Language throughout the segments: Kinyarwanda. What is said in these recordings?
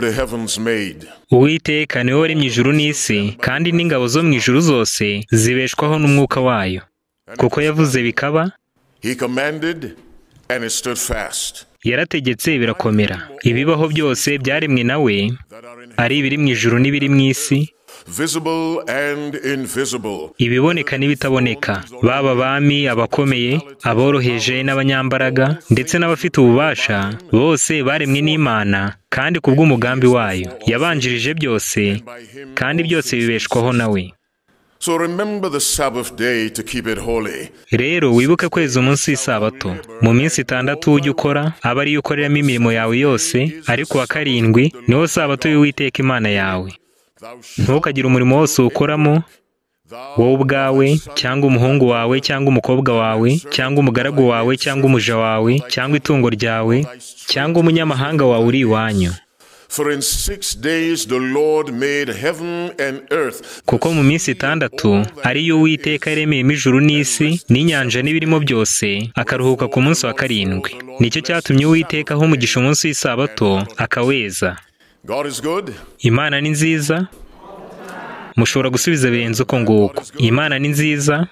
the heavens made. uwiteka niwe waremye ijuru n'isi kandi n'ingabo zo mu ijuru zose zibeshwaho n'umwuka wayo kuko yavuze bikaba He commanded, and it stood fast. yarategetse birakomera ibibaho byose byaremwe na we That are in ari ibiri mu ijuru n'ibiri mu isi visible and invisible, ibiboneka n'ibitaboneka baba abami abakomeye aboroheje n'abanyambaraga ndetse n'abafite ububasha bose baremwe n'imana kandi ku bw'umugambi wayo yabanjirije byose by Him. kandi byose bibeshwaho na we So remember the Sabbath day to keep it holy. rero wibuke kweza umunsi w'isabato mu minsi itandatu ujye ukora aba ariyo ukoreramo imirimo yawe yose ariko wa karindwi niwo sabato y'uwiteka imana yawe Thou shalt ntukagire umurimo wose uwukoramo thou wowe ubwawe cyangwa umuhungu wawe cyangwa umukobwa wawe cyangwa umugaragu wawe cyangwa umuja wawe cyangwa itungo ryawe cyangwa umunyamahanga wawe uri iwanyu For in six days the Lord made heaven and earth. kuko mu minsi itandatu ariyo uwiteka yaremeyemo ijuru n'isi n'inyanja n'ibirimo byose akaruhuka ku munsi wa karindwi nicyo cyatumye uwiteka aha umugisha umunsi w'isabato akaweza God is good. imana ni nziza mushobora gusubiza birenze uko nguko imana ni nziza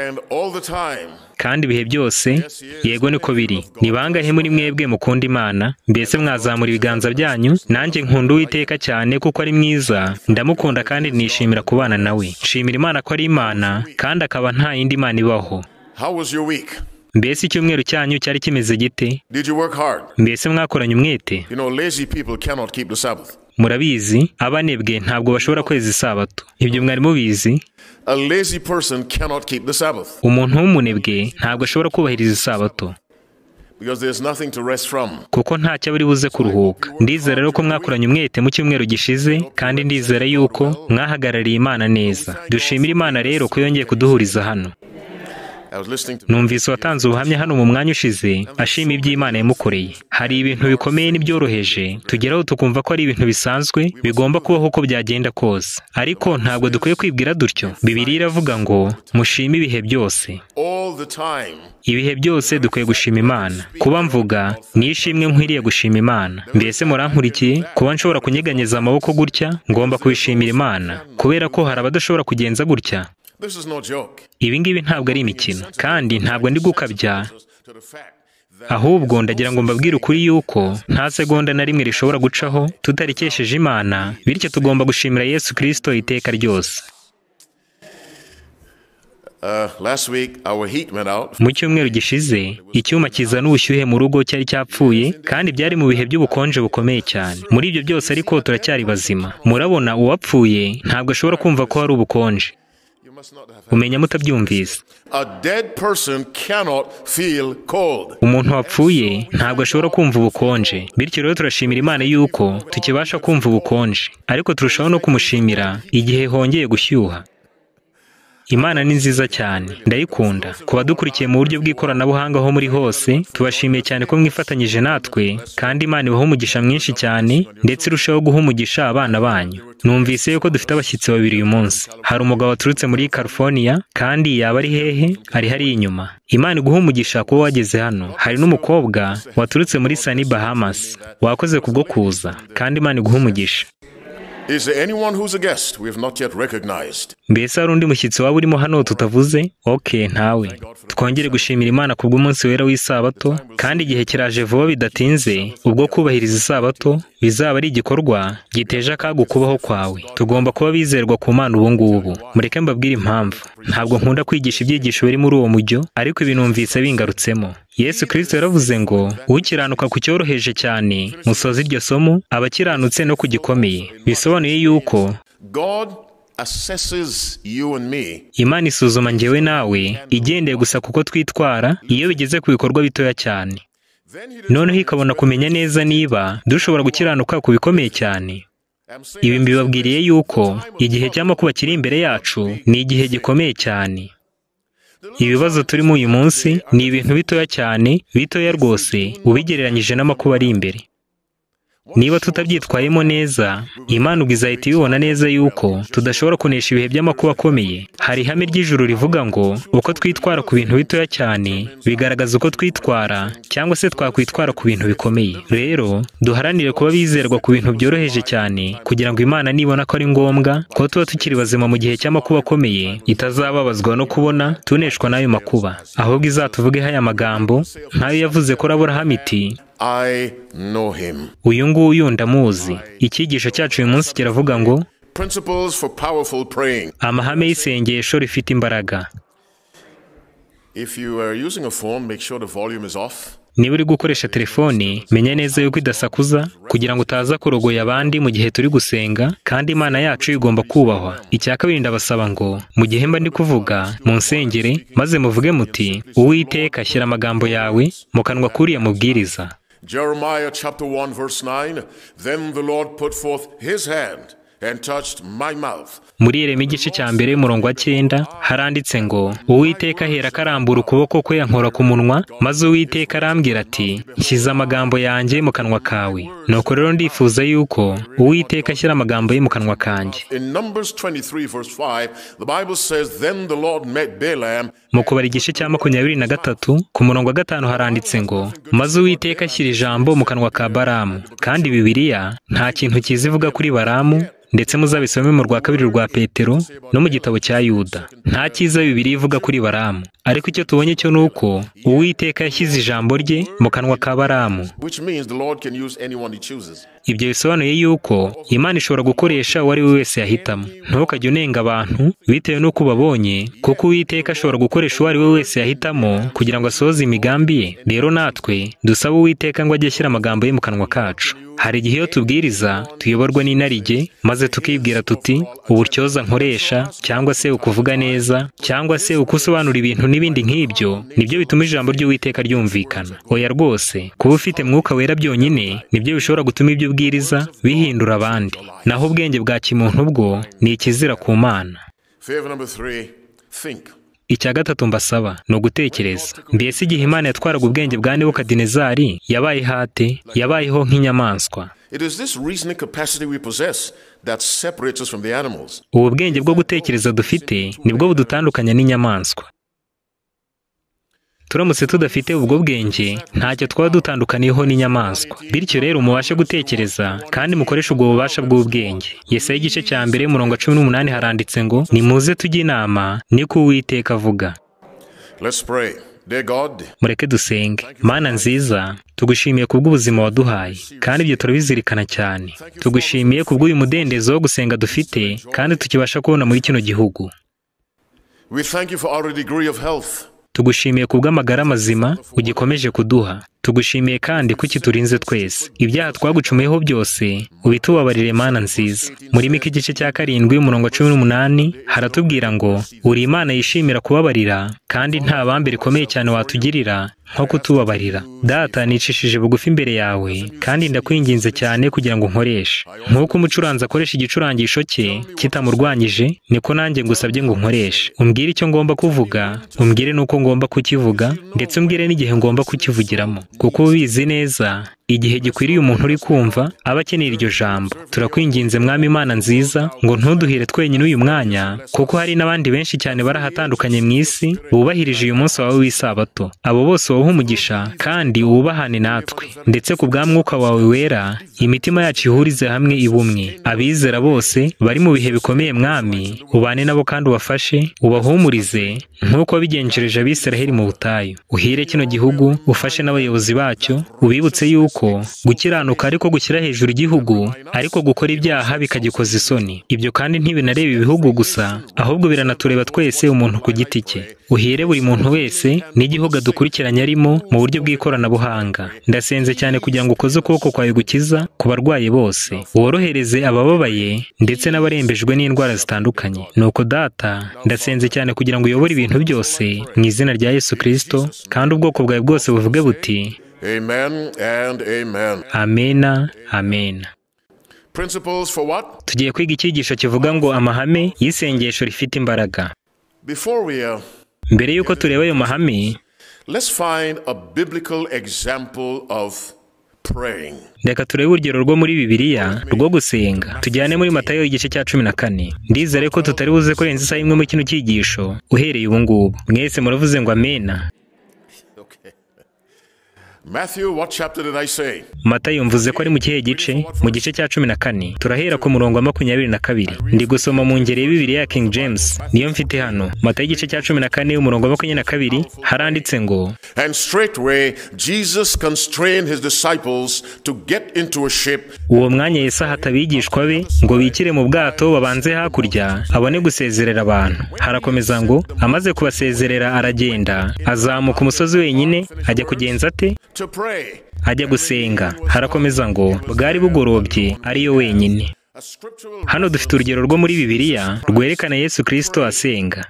And all the time, kandi ibihe byose yego niko biri ni bangahe muri mwebwe mukunda imana mbese mwazamura ibiganza byanyu nanjye nkunda uwiteka cyane kuko ari mwiza ndamukunda kandi nishimira kubana nawe nshimira imana ko ari imana kandi akaba nta yindi mana ibaho how was your week? mbese icyumweru cyanyu cyari kimeze gite Did you work hard? mbese mwakoranye umwete You know, lazy people cannot keep the Sabbath. murabizi abanebwe ntabwo bashobora kweza isabato ibyo mwari mubizi A lazy person cannot keep the Sabbath umuntu w'umunebwe ntabwo ashobora kubahiriza isabato because there's nothing to rest from. kuko ntacyo buri buze kuruhuka ndizera rero ko mwakoranye umwete mu cyumweru gishize kandi ndizera yuko mwahagarariye imana neza dushimira imana rero ko yongeye kuduhuriza hano I was listening to numvise uwatanze ubuhamya hano mu mwanya ushize ashima iby'imana yamukoreye hari ibintu bikomeye n'ibyoroheje tugeraho tukumva ko ari ibintu bisanzwe bigomba kubaho uko byagenda kose ariko ntabwo dukwiye kwibwira dutyo bibiri iravuga ngo mushime ibihe byose all the time. ibihe byose dukwiye gushima imana kuba mvuga ni ishimwe nkwiriye gushima imana mbese murankurikiye kuba nshobora kunyeganyeza amaboko gutya ngomba kubishimira imana kubera ko hari abadashobora kugenza gutya This is no joke. ibi ngibi ntabwo ari imikino kandi ntabwo ndi gukabya To the fact that ahubwo ndagira ngo mbabwire ukuri yuko nta segonda na rimwe rishobora gucaho tutarikesheje imana bityo tugomba gushimira yesu kirisito iteka ryose uh, last week our heat went out. mu cyumweru gishize icyuma kizana ubushyuhe mu rugo cyari cyapfuye kandi byari mu bihe by'ubukonje bukomeye cyane muri ibyo byose ariko turacyari bazima murabona uwapfuye ntabwo ashobora kumva ko hari ubukonje You must not have. umenya mutabyumvise A dead person cannot feel cold. umuntu wapfuye ntabwo ashobora kumva ubukonje bityo rero turashimira imana yuko tukibasha kumva ubukonje ariko turushaho no kumushimira igihe hongeye gushyuha imana ni nziza cyane ndayikunda ku badukurikiye mu buryo bw'ikoranabuhanga aho muri hose tubashimiye cyane ko mwifatanyije natwe kandi imana ibaha umugisha mwinshi cyane ndetse irushaho guha umugisha abana banyu numvise yuko dufite abashyitsi babiri uyu munsi hari umugabo waturutse muri California kandi yaba ari hehe ari hariya inyuma imana iguha umugisha kuba wageze hano hari n'umukobwa waturutse muri Sunny Bahamas wakoze kubwo kuza kandi imana iguha umugisha Is there anyone who's a guest we have not yet recognized? mbese hari undi mushyitsi waba urimo hano tutavuze oke ntawe twongere gushimira imana ku bw'umunsi wera w'isabato kandi igihe kiraje vuba bidatinze ubwo kubahiriza isabato bizaba ari igikorwa giteje akaga ukubaho kwawe tugomba kuba bizerwa ku mana ubu ngubu mureke mbabwire impamvu ntabwo nkunda kwigisha ibyigisho biri muri uwo mujyo ariko ibi numvise bingarutsemo yesu kirisito yaravuze ngo ukiranuka ku cyoroheje cyane musoze iryo somo abakiranutse no ku gikomeye bisobanuye yuko God assesses you and me. imana isuzuma njyewe nawe igendeye gusa kuko twitwara iyo bigeze ku bikorwa bitoya cyane Then he noneho ikabona kumenya neza niba dushobora gukiranuka ku bikomeye cyane I'm saying ibi mbibabwiriye yuko igihe cy'amakuba kiri imbere yacu ni igihe gikomeye cyane ibibazo turimo uyu munsi ni ibintu bitoya cyane bitoya rwose ubigereranyije n'amakuba ari imbere niba tutabyitwayemo neza imana ubwo izahita ibibona neza yuko tudashobora kunesha ibihe by'amakuba akomeye hari ihame ry'ijuru rivuga ngo uko twitwara ku bintu bitoya cyane bigaragaza uko twitwara cyangwa se twakwitwara ku bintu bikomeye rero duharanire kuba bizerwa ku bintu byoroheje cyane kugira ngo imana nibona ko ari ngombwa ko tuba tukiri bazima mu gihe cy'amakuba akomeye itazababazwa no kubona tuneshwa n'ayo makuba ahubwo izatuvugeho aya magambo nk'ayo yavuze ko uraburahamu iti I know him. uyu nguyu ndamuzi icyigisho cyacu uyu munsi kiravuga ngo Principles for powerful praying. amahame y'isengesho rifite imbaraga If you are using a phone, make sure the volume is off. niba uri gukoresha telefoni menya neza yuko idasakuza kugira ngo utaza kurogoya abandi mu gihe turi gusenga kandi imana yacu igomba kubahwa icya kabiri ndabasaba ngo mu gihe mba ndi kuvuga mu nsengere maze muvuge muti uwiteka shyira amagambo yawe mu kanwa k'uriya mubwiriza Jeremiah chapter 1, verse 9 Then the Lord put forth his hand and touched my mouth. muri ireme igice cya mbere y'umurongo wa cyenda haranditse ngo uwiteka ahera karambura ukuboko kwe yankora ku munwa maze uwiteka arambwira ati nshyize amagambo yanjye mu kanwa kawe nuko rero ndifuza yuko uwiteka ashyira amagambo ye mu kanwa kanjye In Numbers 23, verse 5, the Bible says, Then the Lord met Balaam mu kubara igice cya makumyabiri na gatatu ku murongo wa gatanu haranditse ngo maze uwiteka ashyira ijambo mu kanwa ka baramu kandi bibiliya nta kintu cyiza ivuga kuri baramu ndetse muzabisome mu rwa kabiri rwa petero no mu gitabo cya yuda nta cyiza bibiliya ivuga kuri baramu ariko icyo tubonye cyo ni uko uwiteka yashyize ijambo rye mu kanwa ka baramu which means the Lord can use anyone he chooses. ibyo bisobanuye yuko imana ishobora gukoresha uwo ari we wese yahitamo ntukajye unenga abantu bitewe n'uko ubabonye kuko uwiteka ashobora gukoresha uwo ari we wese yahitamo kugira ngo asohoze imigambi ye rero natwe dusaba uwiteka ngo ajye ashyira amagambo ye mu kanwa kacu hari igihe iyo tubwiriza tuyoborwa n'inarijye maze tukibwira tuti uburyoza nkoresha cyangwa se ukuvuga neza cyangwa se uko usobanura ibintu n'ibindi nk'ibyo nibyo bituma ijambo ry'uwiteka ryumvikana oya rwose kuba ufite mwuka wera byonyine nibyo bishobora gutuma ibyo ubwiriza bihindura abandi naho ubwenge bwa kimuntu bwo ni ikizira ku mana Favor number three, think. icya gatatu mbasaba ni ugutekereza mbese igihe imana yatwaraga ubwenge bwa nebukadinezari yabaye ihate yabayeho nk'inyamaswa It is this reasoning capacity we possess that separates us from the animals. ubu bwenge bwo gutekereza dufite nibwo budutandukanya n'inyamaswa turamutse tudafite ubwo bwenge ntacyo twaba dutandukaniyeho n'inyamaswa bityo rero mubashe gutekereza kandi mukoreshe ubwo bubasha bw'ubwenge yesa igice cya mbere murongo wa cumi n'umunani haranditse ngo nimuze tujye inama niko uwiteka avuga Let's pray. Dear God, mureke dusenge mana nziza tugushimiye kubw'ubuzima waduhaye kandi ibyo turabizirikana cyane tugushimiye kubw'uyu mudendezo wo gusenga dufite kandi tukibasha kubona muri kino gihugu we thank you for our degree of health. tugushimiye kubw'amagara mazima ugikomeje kuduha tugushimiye kandi ko ukiturinze twese ibyaha twagucomeyeho byose ubitubabarire mana nziza muri mika igice cya karindwi umurongo wa cumi n'umunani haratubwira ngo uri imana yishimira kubabarira kandi nta bambe rikomeye cyane watugirira nko kutubabarira data nicishije bugufi imbere yawe kandi ndakwinginze cyane kugira ngo nkoreshe nk'uko umucuranzi akoresha igicurangisho cye kitamurwanyije niko nanjye ngusabye ngo nkoreshe umbwire icyo ngomba kuvuga umbwire n'uko ngomba kukivuga ndetse umbwire n'igihe ngomba kukivugiramo kuko uba ubizi neza igihe gikwiriye umuntu uri kumva aba akeneye iryo jambo turakwinginze mwami imana nziza ngo ntuduhire twenyine uyu mwanya kuko hari n'abandi benshi cyane bari ahatandukanye mu isi bubahirije uyu munsi wawe w'isabato abo bose wowe umugisha kandi wubahane natwe ndetse ku bwa mwuka wawe wera imitima yacu ihurize hamwe ibumwe abizera bose bari mu bihe bikomeye mwami ubane nabo kandi ubafashe ubahumurize nk'uko wabigenjereje abisiraheli mu butayu uhire kino gihugu ufashe n'abayobozi bacyo ubibutse yuko gukiranuka ariko gushyira hejuru igihugu ariko gukora ibyaha bikagikoza isoni ibyo kandi ntibinareba ibihugu gusa ahubwo biranatureba twese umuntu ku giti cye uhire buri muntu wese n'igihugu adukurikiranye arimo mu buryo bw'ikoranabuhanga ndasenze cyane kugira ngo ukoze ukuboko kwawe gukiza ku barwayi bose worohereze abababaye ndetse n'abarembejwe n'indwara zitandukanye nuko data ndasenze cyane kugira ngo uyobore ibintu byose mu izina rya yesu kirisito kandi ubwoko bwawe bwose buvuge buti Amen and amen. amena amena Principles for what? tugiye kwiga icyigisho kivuga ngo amahame y'isengesho rifite imbaraga Before we uh, mbere y'uko tureba ayo mahame let's find a biblical example of praying. reka turebe urugero rwo muri bibiliya rwo gusenga tujyane muri matayo igice cya cumi na kane ndizere ko tutari buze kurenza isaha imwe muri kino cyigisho uhereye ubu ngubu mwese muravuze ngo amena Okay. Matthew, what chapter did I say? matayo mvuze ko ari mu kihe gice mu gice cya cumi na kane turahera ku murongo wa makumyabiri na kabiri ndi gusoma mu ngeri ya bibiri ya king james niyo mfite hano matayo igice cya cumi na kane umurongo wa makumyabiri na kabiri haranditse ngo And straightway Jesus constrained his disciples to get into a ship uwo mwanya Yesu ahata abigishwa be ngo bikire mu bwato babanze hakurya abone gusezerera abantu harakomeza ngo amaze kubasezerera aragenda azamuka umusozi wenyine ajya kugenza ate to pray. ajya gusenga harakomeza ngo bwari bugorobye ariyo wenyine A scriptural hano dufite urugero rwo muri bibiliya rwerekana Yesu kirisito asenga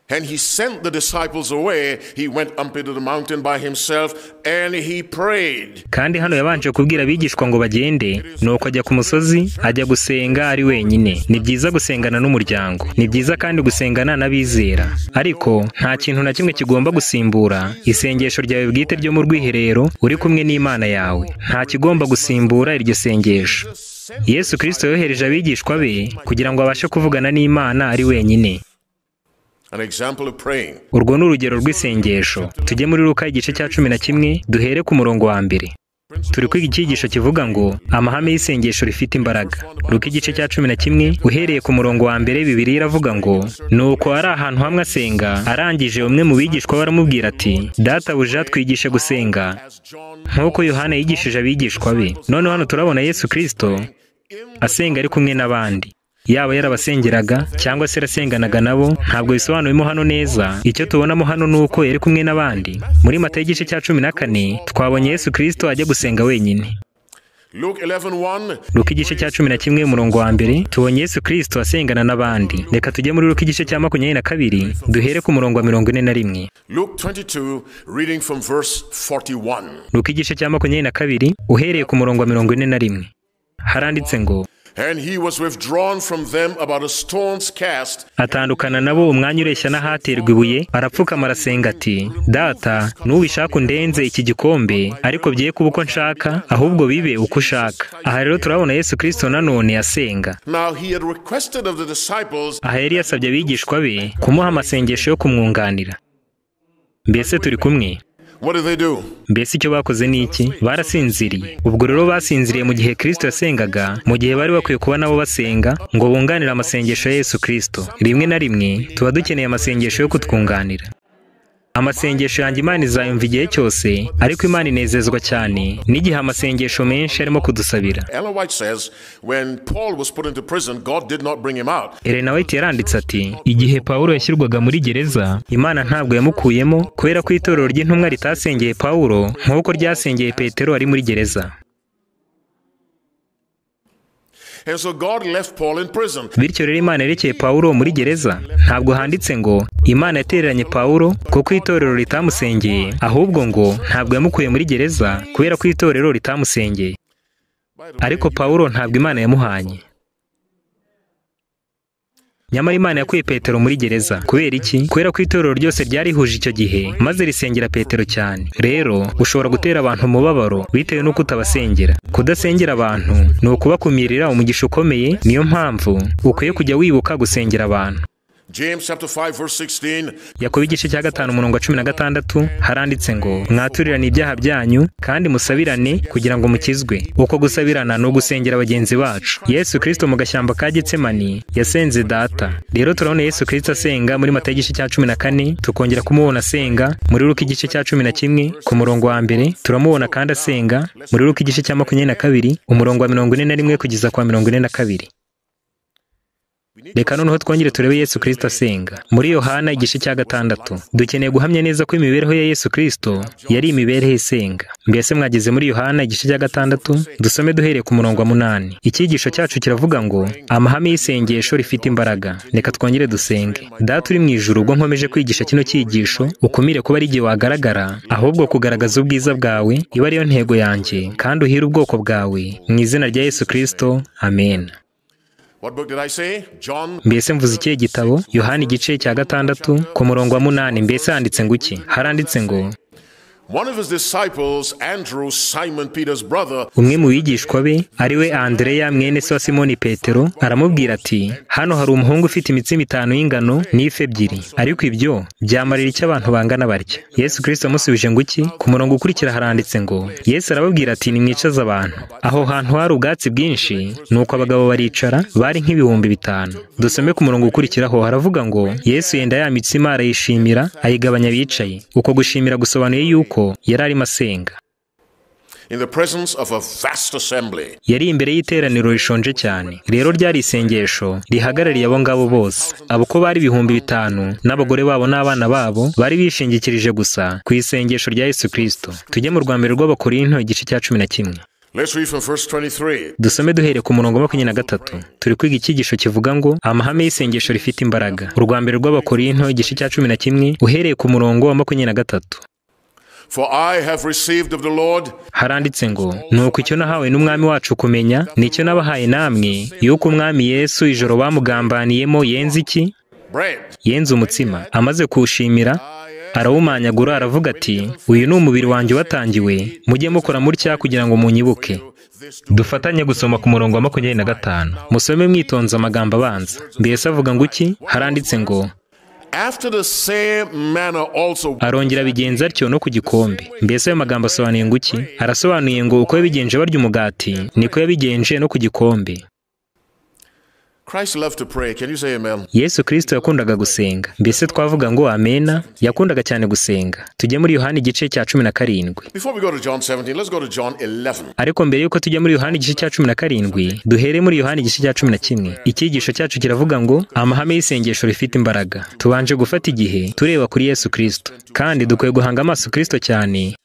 And he sent the disciples away. He went up into the mountain by himself and he prayed. kandi hano yabanje kubwira abigishwa ngo bagende nuko ajya ku musozi ajya gusenga ari wenyine ni byiza gusengana n'umuryango ni byiza kandi gusengana n'abizera ariko nta kintu na kimwe kigomba gusimbura isengesho ryawe bwite ryo mu rwiherero uri kumwe n'imana yawe nta kigomba gusimbura iryo sengesho yesu kirisito yohereje abigishwa be kugira ngo abashe kuvugana n'imana ari wenyine An example of praying. urwo ni urugero rw'isengesho tujye muri luka igice cya cumi na kimwe duhere ku murongo wa mbere turi kwiga icyigisho kivuga ngo amahame y'isengesho rifite imbaraga luka igice cya cumi na kimwe uhereye ku murongo wa mbere bibiri iravuga ngo nuko ari ahantu hamwe asenga arangije umwe mu bigishwa we aramubwira ati databuja twigishe gusenga As John nk'uko yohana yigishije abigishwa be noneho hano turabona yesu kirisito asenga ari kumwe n'abandi yaba yarabasengeraga cyangwa se yarasenganaga nabo ntabwo bisobanuyemo hano neza icyo tubonamo hano ni uko yari kumwe n'abandi muri mata y'igice cya cumi na kane twabonye yesu kirisito ajya gusenga wenyine Luke 11:1 Luka igice cya cumi na kimwe umurongo wa mbere tubonye yesu kirisito asengana n'abandi reka tujye muri Luka igice cya makumyabiri na kabiri duhere ku murongo wa mirongo ine na rimwe Luke 22 reading from verse 41 Luka igice cya makumyabiri na kabiri uhereye ku murongo wa mirongo ine na rimwe haranditse ngo and he was withdrawn from them about a stone's cast atandukana nabo umwanya ureshya n'ahaterwa ibuye arapfukama arasenga ati data n'ubishaka undenze iki gikombe ariko bye kuba uko nshaka ahubwo bibe uko ushaka aha rero turabona yesu kirisito nanone asenga now he had requested of the disciples aha yari yasabye abigishwa be kumuha amasengesho yo kumwunganira mbese turi kumwe what did they do mbese icyo bakoze ni iki barasinziriye ubwo rero basinziriye mu gihe kirisito yasengaga mu gihe bari bakwiye kuba nabo basenga ngo bunganire amasengesho ya yesu kirisito rimwe na rimwe tuba dukeneye amasengesho yo kutwunganira amasengesho yanjye imana izayumva igihe cyose ariko imana inezezwa cyane n'igihe amasengesho menshi arimo kudusabira Ellen White says when Paul was put into prison God did not bring him out Elena White yaranditse ati igihe Pawulo yashyirwaga muri gereza Imana ntabwo yamukuyemo kubera ko itorero ry'intumwa ritasengeye Pawulo nk'uko ryasengeye Petero ari muri gereza and so God left Paul in prison bityo rero imana yerekeye pawulo muri gereza ntabwo handitse ngo imana yatereranye pawulo kuko itorero ritamusengeye ahubwo ngo ntabwo yamukuye muri gereza kubera ko itorero ritamusengeye ariko pawulo ntabwo imana yamuhanye nyamara imana yakuye petero muri gereza kubera iki kubera ko itorero ryose ryarihuje icyo gihe maze risengera petero cyane rero ushobora gutera abantu umubabaro bitewe n'uko utabasengera kudasengera abantu ni ukubakumirira umugisha ukomeye niyo mpamvu ukwiye kujya wibuka gusengera abantu James chapter 5 verse 16 yakobo igice cya gatanu umurongo wa cumi na gatandatu haranditse ngo mwaturirane ibyaha byanyu kandi musabirane kugira ngo mukizwe uko gusabirana ni ugusengera bagenzi bacu yesu kirisito mu gashyamba ka getsemani yasenze data rero turabona yesu kirisito asenga muri mata igice cya cumi na kane tukongera kumubona asenga muri ruka igice cya cumi na kimwe ku murongo wa mbere turamubona kandi asenga muri ruka igice cya makumyabiri na kabiri umurongo wa mirongo ine na rimwe kugeza kwa mirongo ine na kabiri reka noneho twongere turebe yesu kirisito asenga muri yohana igice cya gatandatu dukeneye guhamya neza ko imibereho ya yesu kirisito yari imibereho isenga mbese mwageze muri yohana igice cya gatandatu dusome duhereye ku murongo wa munani icyigisho cyacu kiravuga ngo amahame y'isengesho rifite imbaraga reka twongere dusenge data uri mu ijuru ubwo nkomeje kwigisha kino cyigisho ukumire kuba ari igihe wagaragara ahubwo kugaragaza ubwiza bwawe iba ariyo ntego yanjye kandi uhire ubwoko bwawe mu izina rya yesu kirisito amen what book did I say John mbese mvuze ikihe gitabo yohani igice cya gatandatu ku murongo wa munani mbese handitse ngo iki haranditse ngo One of his disciples, Andrew, Simon Peter's brother, umwe mu bigishwa be ariwe andereya mwene se wa simoni petero aramubwira ati hano hari umuhungu ufite imitsima itanu y'ingano n'ifi ebyiri ariko ibyo byamarira icyo abantu bangana batya yesu kirisito amusubije ngo iki ku murongo ukurikira haranditse ngo yesu arababwira ati nimwicaze abantu aho hantu hari ubwatsi bwinshi nuko abagabo baricara bari nk'ibihumbi bitanu dusome ku murongo ukurikiraho haravuga ngo yesu yenda ya mitsima arayishimira ayigabanya abicaye uko gushimira gusobanuye yuko yari arimo asenga in the presence of a vast assembly, yari imbere y'iteraniro rishonje cyane rero ryari isengesho rihagarariye abo ngabo bose abo uko bari ibihumbi bitanu n'abagore babo n'abana babo bari bishingikirije gusa ku isengesho rya yesu kirisito tujye mu rwambere rw'abakorinto igice cya cumi na kimwe let's read from verse 23. dusome duhereye ku murongo wa makumyabiri na gatatu turi kwiga icyigisho kivuga ngo amahame y'isengesho rifite imbaraga urwa mbere rw'abakorinto igice cya cumi na kimwe uhereye ku murongo wa makumyabiri na gatatu For I have received of the Lord haranditse ngo nuko icyo nahawe n'umwami wacu kumenya nicyo nabahaye namwe yuko umwami yesu ijoro bamugambaniyemo yenze iki bread. yenze umutsima amaze kuwushimira arawumanyagura aravuga ati uyu ni umubiri wanjye watangiwe mujye mukora mutya kugira ngo munyibuke dufatanye gusoma ku murongo wa makumyabiri na gatanu musome mwitonze amagambo abanza mbese avuga ngo iki haranditse ngo After the same manner also arongera abigenza atyo no ku gikombe mbese ayo magambo asobanuye ngo iki arasobanuye ngo uko yabigenje barya umugati niko yabigenje no ku gikombe Christ loved to pray. Can you say amen? yesu kirisito yakundaga gusenga mbese twavuga ngo amena yakundaga cyane gusenga tujye muri yohani igice cya cumi na karindwi Before we go to John 17, let's go to John 11. ariko mbere y'uko tujya muri yohani igice cya cumi na karindwi duhere muri yohani igice cya cumi na kimwe icyigisho cyacu kiravuga ngo amahame y'isengesho rifite imbaraga tubanje gufata igihe tureba kuri yesu kirisito kandi dukwiye guhanga amaso kirisito cyane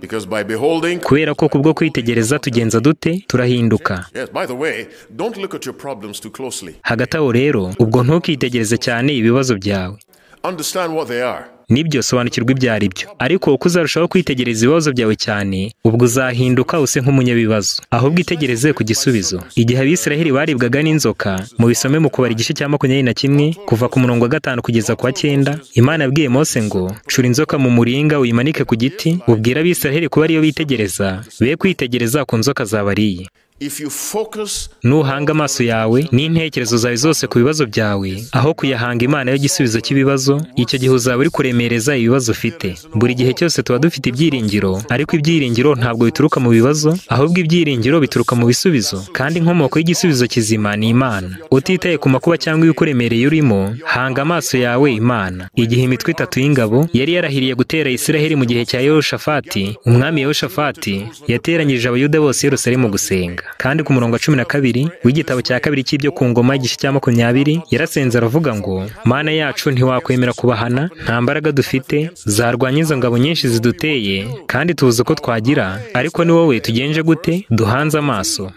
Because by beholding, kubera ko kubwo kwitegereza tugenza dute turahinduka yes, by the way, don't look at your problems too closely. hagati aho rero ubwo ntukitegereze cyane ibibazo byawe Understand what they are. nibyo sobanukirwa ibyo ari byo ariko uko uzarushaho kwitegereza ibibazo byawe cyane ubwo uzahinduka use nk'umunyabibazo ahubwo itegereze ku gisubizo igihe abisiraheli baribwaga n'inzoka mu bisome mu kubara igice cya makumyabiri na kimwe kuva ku murongo wa gatanu kugeza ku wa cyenda imana yabwiye mose ngo cura inzoka mu muringa uyimanike ku giti ubwire abisiraheli kuba ariyo bitegereza be kwitegereza ku nzoka zabariye If you focus nuhanga amaso yawe n'intekerezo zawe zose ku bibazo byawe aho kuyahanga imana y'igisubizo cy'ibibazo icyo gihe uzaba uri kuremereza ibibazo ufite buri gihe cyose tuba dufite ibyiringiro ariko ibyiringiro ntabwo bituruka mu bibazo ahubwo ibyiringiro bituruka mu bisubizo kandi inkomoko y'igisubizo kizima ni imana utitaye ku makuba cyangwa ibikuremereye urimo hanga amaso yawe imana igihe imitwe itatu y'ingabo yari yarahiriye gutera isiraheli mu gihe cya yehoshafati umwami yehoshafati yateranyirije abayuda bose i yerusalemu gusenga kandi ku murongo wa cumi na kabiri w'igitabo cya kabiri cy'ibyo ku ngoma igice cya makumyabiri yarasenze aravuga ngo mana yacu ntiwakwemera kubahana nta mbaraga dufite zarwanya izo ngabo nyinshi ziduteye kandi tuzi uko twagira ariko ni wowe tugenje gute duhanze amaso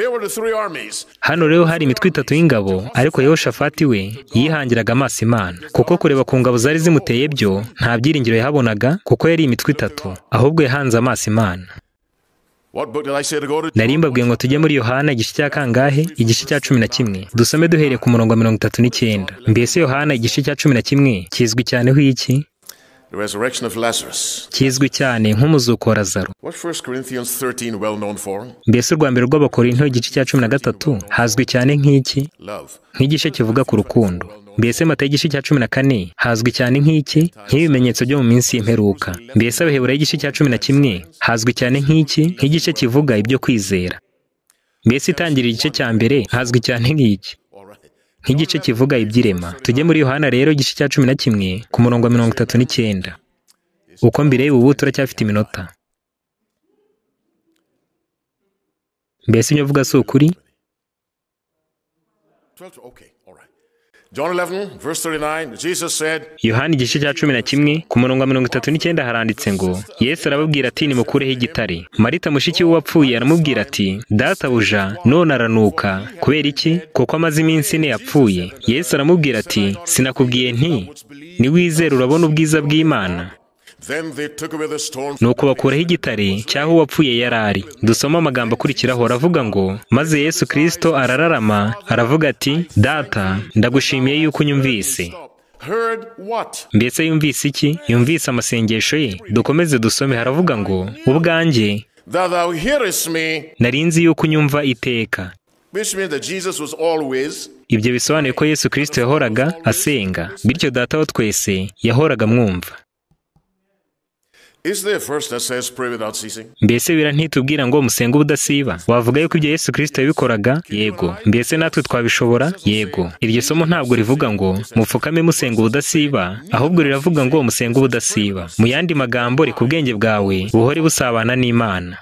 Here were the three armies. hano rero hari imitwe itatu y'ingabo ariko yehoshafati we yihangiraga amaso imana kuko kureba ku ngabo zari zimuteye byo nta byiringiro yahabonaga kuko yari imitwe itatu ahubwo yahanze amaso imana What book did I say to go to? nari mbabwiye ngo tujye muri yohana igice cya kangahe igice cya cumi na kimwe dusome duhereye ku murongo wa mirongo itatu n'icyenda mbese yohana igice cya cumi na kimwe kizwi cyaneho iki The resurrection of Lazarus. kizwi cyane nk'umuzuko wa lazaro What 1 Corinthians 13 well known for? mbese urwa mbere rw'abakorinto igice cya cumi na gatatu hazwi cyane nk'iki Love. nk'igice kivuga ku rukundo mbese mata y'igice cya cumi na kane hazwi cyane nk'iki nk'ibimenyetso byo mu minsi y'imperuka mbese abahebura y'igice cya cumi na kimwe hazwi cyane nk'iki nk'igice kivuga ibyo kwizera mbese itangira igice cya mbere hazwi cyane nk'iki All right. nk'igice kivuga iby'irema tujye muri yohana rero igice cya cumi na kimwe ku murongo wa mirongo itatu n'icyenda uko mbireba ubu turacyafite iminota mbese ibyo uvuga si ukuri 12 okay, all right. John 11 verse 39 Jesus said, yohani igice cya cumi na kimwe ku murongo wa mirongo itatu n'icyenda haranditse ngo yesu arababwira ati nimukureho igitare marita mushiki we wapfuye aramubwira ati databuja none aranuka kubera iki kuko amaze iminsi ine yapfuye yesu aramubwira ati sinakubwiye nti niwizere urabona ubwiza bw'imana then they took away the stone. nuko bakuraho igitare cy'aho uwapfuye yari ari dusoma amagambo akurikiraho aravuga ngo maze yesu kirisito arararama aravuga ati data ndagushimiye yuko unyumvise Stop. heard what? mbese yumvise iki yumvise amasengesho ye dukomeze dusome haravuga ngo ubwanjye That thou hearest me, nari nzi yuko unyumva iteka which means that Jesus was always ibyo bisobanuye ko yesu kirisito yahoraga asenga bityo data wa twese yahoraga mwumva Is there a verse that says pray without ceasing? mbese wira ntitubwira ngo musenge ubudasiba wavuga yuko ibyo yesu kirisito yabikoraga yego mbese natwe twabishobora yego iryo somo ntabwo rivuga ngo mupfukame musenga ubudasiba ahubwo riravuga ngo musenge ubudasiba mu yandi magambo reka ubwenge bwawe buhore busabana n'imana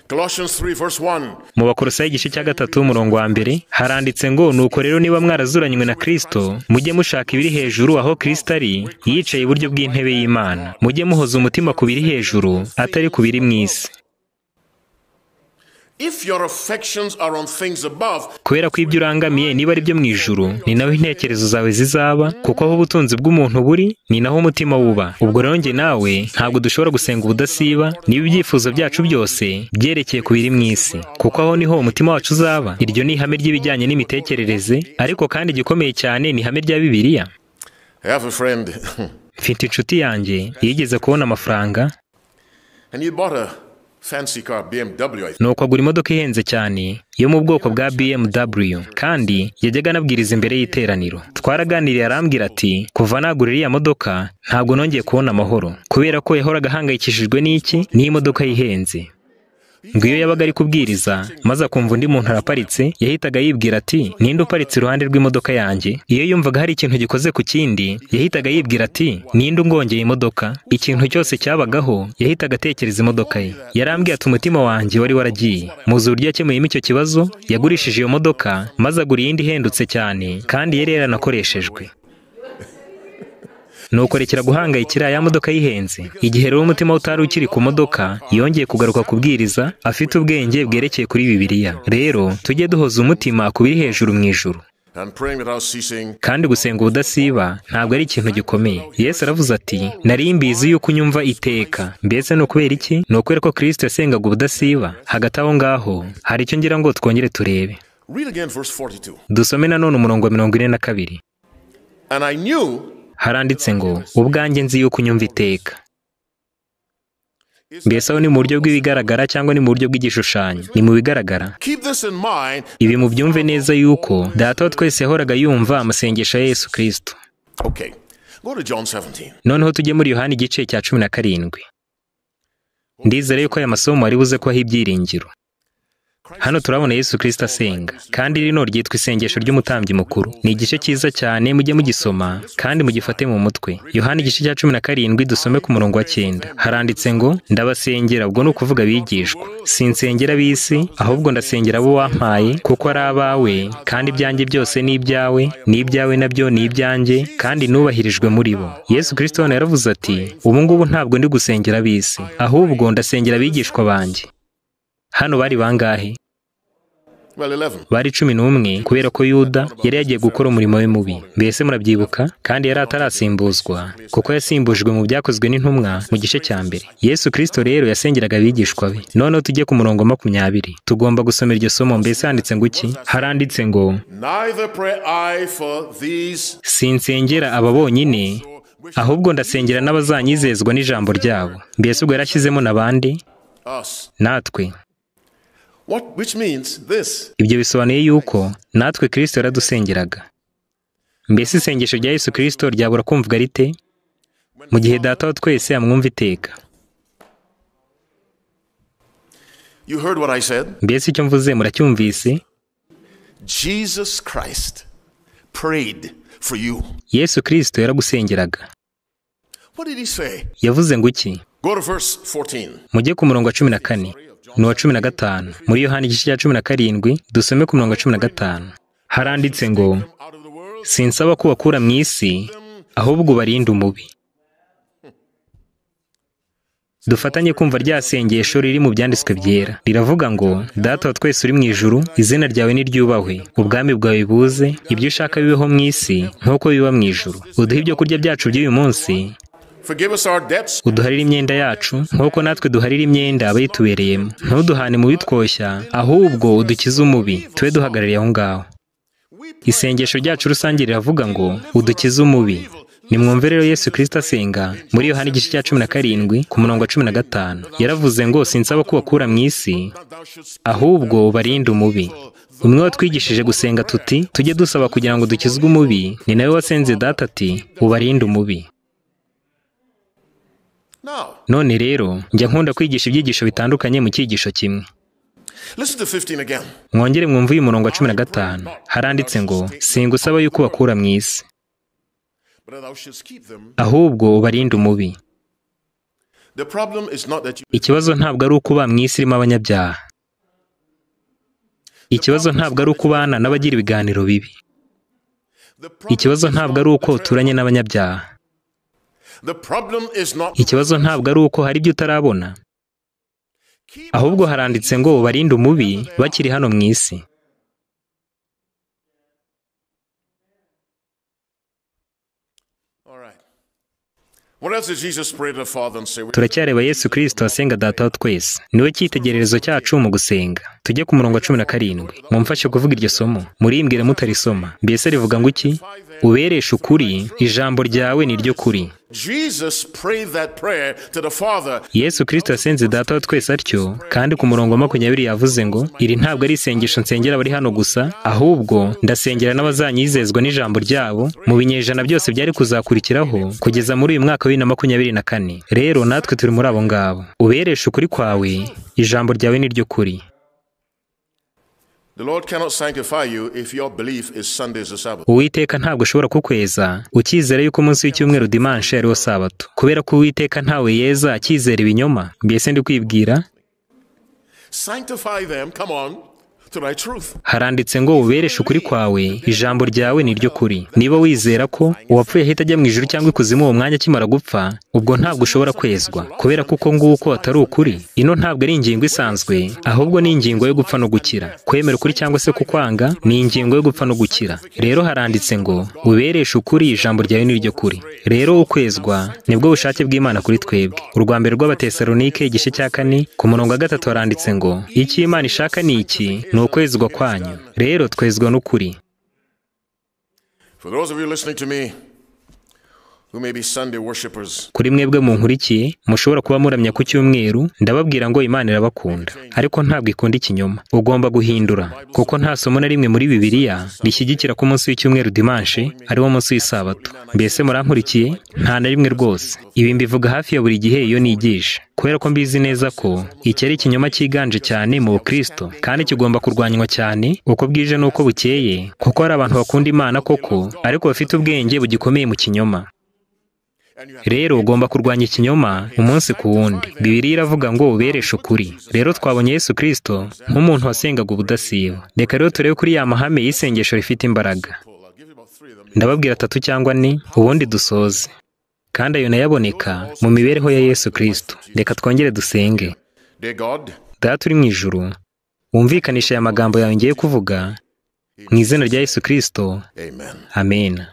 Colossians 3, verse 1. mu bakorosayi igice cya gatatu umurongo wa mbere haranditse ngo nuko rero niba mwarazuranywe na kirisito mujye mushaka ibiri hejuru aho kirisito ari yicaye iburyo bw'intebe y'imana mujye muhoza umutima ku biri hejuru atari ku biri mu isi If your affections are on things above, kubera ko ibyo urangamiye niba ari byo mu ijuru ni naho intekerezo zawe zizaba kuko aho ubutunzi bw'umuntu buri ni naho umutima wuba ubwo rero njye nawe ntabwo dushobora gusenga ubudasiba niba ibyifuzo byacu byose byerekeye ku biri mu isi kuko aho niho umutima wacu uzaba iryo ni ihame ry'ibijyanye n'imitekerereze ariko kandi igikomeye cyane ni ihame rya bibiliya I have a friend mfite inshuti yanjye yigeze kubona amafaranga and he bought a fancy car, BMW, I think. nuko agura imodoka ihenze cyane yo mu bwoko bwa BMW kandi yajyaga anabwiriza imbere y'iteraniro twaraganiriye arambwira ati kuva nagura iriya modoka ntabwo nongeye kubona amahoro kubera ko yahoraga ahangayikishijwe n'iki n'imodoka yihenze ngo iyo yabaga ari kubwiriza maze akumva undi muntu araparitse yahitaga yibwira ati ninde uparitse iruhande rw'imodoka yanjye iyo yumvaga hari ikintu gikoze ku kindi yahitaga yibwira ati ninde ungongeye imodoka ikintu cyose cyabagaho yahitaga atekereza imodoka ye yarambwiye ati umutima wanjye wari waragiye muzi uburyo yakemuyemo icyo kibazo yagurishije iyo modoka maze agura iyindi ihendutse cyane kandi yari yaranakoreshejwe nuko rekera guhangayikira ya modoka yihenze igihe rero umutima we utari ukiri ku modoka yongeye kugaruka kubwiriza afite ubwenge bwerekeye kuri bibiliya rero tujye duhoza umutima ku biri hejuru mu ijuru And praying without ceasing, kandi gusenga ubudasiba ntabwo ari ikintu gikomeye yesu aravuze ati nari mbizi yuko unyumva iteka mbese ni ukubera iki ni ukubera ko kirisito yasengaga ubudasiba hagati aho ngaho hari icyo ngira ngo twongere turebe read again verse 42. dusome nanone umurongo wa mirongo ine na kabiri And I knew, haranditse ngo ubwanjye nzi yuko unyumva iteka mbese aho ni mu buryo bw'ibigaragara cyangwa ni mu buryo bw'igishushanyo ni mu bigaragara keep this in mind, ibi mubyumve neza yuko data wa twese yahoraga yumva amasengesho ya yesu kirisito Okay. Go to John 17. noneho tujye muri yohani igice cya cumi na karindwi ndizera yuko aya masomo wari buze kubaho ibyiringiro hano turabona yesu kirisito asenga kandi rino ryitwa isengesho ry'umutambyi mukuru ni igice cyiza cyane mujye mugisoma kandi mugifate mu mutwe yohani igice cya cumi na karindwi dusome ku murongo wa cyenda haranditse ngo ndabasengera ubwo ni ukuvuga abigishwa sinsengera ab'isi ahubwo ndasengera abo wampaye kuko ari abawe kandi ibyanjye byose ni ibyawe n'ibyawe nabyo ni ibyanjye kandi nubahirijwe muri bo yesu kirisito hano yaravuze ati ubu ngubu ntabwo ndi gusengera ab'isi ahubwo ndasengera abigishwa banjye hano bari bangahe Well, 11. bari cumi n'umwe kubera ko yuda yari yagiye gukora umurimo we mubi mbese murabyibuka kandi yari atarasimbuzwa kuko yasimbujwe mu byakozwe n'intumwa mu gice cya mbere yesu kirisito rero yasengeraga abigishwa be noneho tujye ku murongo wa makumyabiri tugomba gusoma iryo somo mbese handitse ngo iki haranditse ngo Neither pray I for these, sinsengera aba bonyine ahubwo ndasengera n'abazanyizezwa n'ijambo ryabo mbese ubwo yarashyizemo n'abandi us. natwe What, which means this ibyo bisobanuye yuko natwe kirisito yaradusengeraga mbese isengesho rya yesu kirisito ryabura kumvwa rite mu gihe data wa twese amwumva iteka you heard what I said? mbese icyo mvuze muracyumvise Jesus Christ prayed for you. yesu kirisito yaragusengeraga What did he say? yavuze ngo iki Go to verse 14. mujye ku murongo wa cumi na kane n'uwa cumi na gatanu muri yohani igice cya cumi na karindwi dusome ku murongo wa cumi na gatanu haranditse ngo Out of the world, sinsaba ko bakura mu isi ahubwo ubarinda umubi dufatanye kumva rya sengesho riri mu byanditswe byera riravuga ngo data wa twese uri mu ijuru izina ryawe niryubahwe ubwami bwawe buze ibyo ushaka bibeho mu isi nk'uko biba mu ijuru uduhe ibyo kurya byacu by'uyu munsi forgive us our debts, uduharire imyenda yacu nk'uko natwe duharira imyenda abayitubereyemo ntuduhane mu bitwoshya ahubwo udukize umubi tube duhagarariye aho ngaho isengesho ryacu rusange riravuga ngo udukize umubi nimwumve rero yesu kirisita asenga muri yohani igice cya cumi na karindwi ku murongo wa cumi na gatanu yaravuze ngo sinsaba ko bakura mu isi ahubwo barinde umubi umwe watwigishije gusenga tuti tujye dusaba kugira ngo dukizwe umubi ni nawe wasenze data ati ubarinde umubi Now, none rero njya nkunda kwigisha ibyigisho bitandukanye mu cyigisho kimwe listen to 15 again. mwongere mwumve uyu murongo wa cumi na gatanu haranditse ngo singusaba yuko bakura mu isi But thou shouldst keep them. ahubwo ubarinde umubi The problem is not that you. ikibazo ntabwo ari uko uba mu isi irimo abanyabyaha ikibazo ntabwo ari uko ubana n'abagira ibiganiro bibi The problem ikibazo is ntabwo not ari the uko uturanye n'abanyabyaha betrayal. The problem is not. ikibazo ntabwo ari uko hari ibyo utarabona Keep ahubwo haranditse ngo ubarinde umubi bakiri hano mu isi All right. What else did Jesus pray to the Father and say? We- turacyareba yesu kirisito asenga data wa twese niwe cyitegererezo cyacu mu gusenga tujye ku murongo wa cumi na karindwi mumfashe kuvuga iryo somo murimbwire mutarisoma mbese rivuga ngo iki ubereshe ukuri ijambo ryawe ni ryo kuri Jesus prayed that prayer to the Father. yesu kirisito yasenze data wa twese atyo kandi ku murongo wa makumyabiri yavuze ngo iri ntabwo ari isengesho nsengera abari hano gusa ahubwo ndasengera n'abazanyizezwa n'ijambo ryabo mu binyejana byose byari kuzakurikiraho kugeza muri uyu mwaka wa bibiri na makumyabiri na kane rero natwe turi muri abo ngabo ubereshe ukuri kwawe ijambo ryawe ni ryo kuri The Lord cannot sanctify you if your belief is Sunday is the Sabbath. uwiteka ntabwo ashobora kukweza ukizera yuko umunsi w'icyumweru dimanshi ariwo sabato kubera ko uwiteka ntawe yeza akizera ibinyoma mbese ndi kwibwira Sanctify them, come on, to thy truth. haranditse ngo ubereshe ukuri kwawe ijambo ryawe ni ryo kuri niba wizera ko uwapfuye ahita ajya mu ijuru cyangwa ikuzimu uwo mwanya akimara gupfa ubwo ntabwo ushobora kwezwa kubera ko uko nguko atari ukuri ino ntabwo ari ingingo isanzwe ahubwo ni ingingo yo gupfa no gukira kwemera ukuri cyangwa se kukwanga ni ingingo yo gupfa no gukira rero haranditse ngo ubereshe ukuri ijambo ryawe ni ryo kuri rero ukwezwa nibwo bushake bw'imana kuri twebwe urwa mbere rw'abatesalonike igice cya kane ku murongo wa gatatu haranditse ngo icyo imana ishaka ni iki ni ukwezwa kwanyu rero twezwa n'ukuri For those of you listening to me who may be Sunday worshippers, kuri mwebwe munkurikiye mushobora kuba muramya ku cyumweru ndababwira ngo imana irabakunda ariko ntabwo ikunda ikinyoma ugomba guhindura kuko nta somo na rimwe muri bibiliya rishyigikira ko umunsi w'icyumweru dimanshi ari wo munsi w'isabato mbese murankurikiye nta na rimwe rwose ibi mbivuga hafi ya buri gihe iyo nigisha kubera ko mbizi neza ko iki ari ikinyoma cyiganje cyane mu bukristo kandi kigomba kurwanywa cyane uko bwije n'uko bukeye kuko hari abantu bakunda imana koko ariko bafite ubwenge bugikomeye mu kinyoma and you have rero ugomba kurwanya ikinyoma umunsi ku wundi bibiri iravuga ngo ubereshe ukuri rero twabonye yesu kirisito nk'umuntu wasengaga ubudasiba reka rero turebe kuri ya mahame y'isengesho rifite imbaraga pull, I'll give you about three of them. ndababwira atatu cyangwa ane ubundi dusoze kandi ayo nayaboneka mu mibereho ya yesu kirisito reka twongere dusenge Dear God, data uri mu ijuru wumvikanisha aya magambo yawe ngiye kuvuga mu izina rya yesu kirisito Amen. amena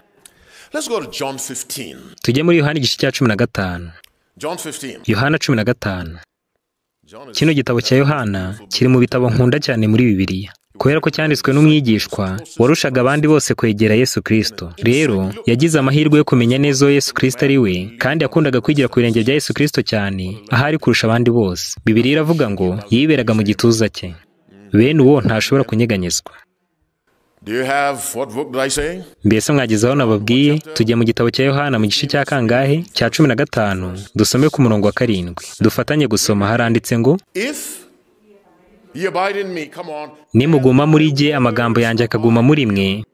Let's go to John 15. tujye muri yohani igice cya cumi na gatanu John 15. yohana cumi na gatanu John is kino gitabo cya yohana kiri mu bitabo nkunda cyane muri bibiliya kubera ko cyanditswe n'umwigishwa warushaga abandi bose kwegera yesu kirisito rero yagize amahirwe yo kumenya neza uwo yesu kirisito ari we kandi yakundaga kwigira ku birenge bya yesu kirisito cyane aho ari kurusha abandi bose bibiri iravuga ngo yiberaga mu gituza cye bene uwo ntashobora kunyeganyezwa Do you have what book did I say? mbese mwageze aho nababwiye tujya mu gitabo cya yohana mu gice cya kangahe cya cumi na gatanu dusome ku murongo wa karindwi dufatanye gusoma haranditse ngo If ye abide in me, come on, nimuguma muri jye amagambo yanjye akaguma muri mwe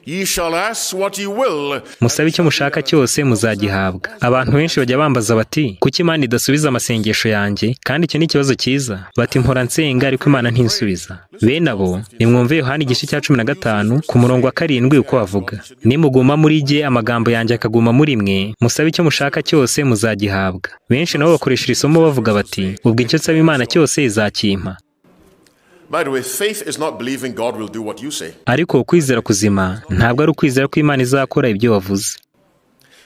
ye shall ask what ye will. musabe icyo mushaka cyose muzagihabwa abantu benshi bajya bambaza bati kuki imana idasubiza amasengesho yanjye kandi icyo ni ikibazo cyiza bati mpora nsenga ariko imana ntisubiza bene abo nimwumve yohani igice cya cumi na gatanu ku murongo wa karindwi uko bavuga nimuguma muri jye amagambo yanjye akaguma muri mwe musabe icyo mushaka cyose muzagihabwa benshi nabo bakoresha iri somo bavuga bati ubwo icyo nsaba imana cyose izakimpa By the way, faith is not believing God will do what you say. ariko ukwizera kuzima ntabwo ari ukwizera ko imana izakora ibyo wavuze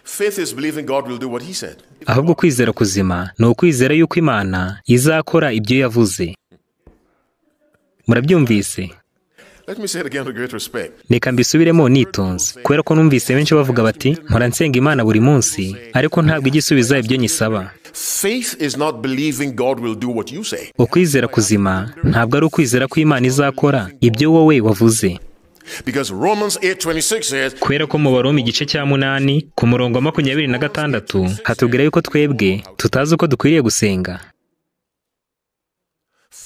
Faith is believing God will do what he said. ahubwo kwizera kuzima ni ukwizera yuko imana izakora ibyo yavuze murabyumvise Let me say it again with great respect. reka mbisubiremo nitonze kubera ko numvise benshi bavuga bati mpora nsenga imana buri munsi ariko ntabwo ijya isubiza ibyo nyisaba Faith is not believing God will do what you say. ukwizera kuzima ntabwo ari ukwizera ko imana izakora ibyo wowe wavuze Because Romans 8:26 says, kubera ko mu baroma igice cya munani ku murongo wa makumyabiri na gatandatu hatubwira yuko twebwe tutazi uko dukwiriye gusenga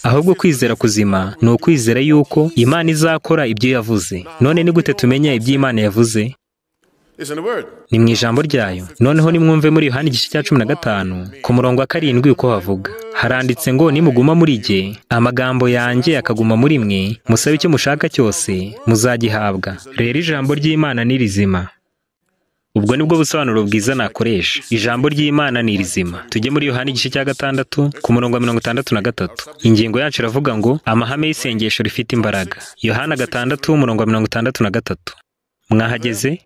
ahubwo kwizera kuzima ni ukwizera yuko imana izakora ibyo yavuze none ni gute tumenya ibyo imana yavuze is in the word. ni mu ijambo ryayo noneho nimwumve muri yohani igice cya cumi na gatanu ku murongo wa karindwi uko havuga haranditse ngo nimuguma muri jye amagambo yanjye akaguma muri mwe musabe icyo mushaka cyose muzagihabwa rero ijambo ry'imana ni rizima ubwo ni bwo busobanuro bwiza nakoresha ijambo ry'imana ni rizima tujye muri yohani igice cya gatandatu ku murongo wa mirongo itandatu na gatatu ingingo yacu iravuga ngo amahame y'isengesho rifite imbaraga yohana gatandatu umurongo wa mirongo itandatu na gatatu mwahageze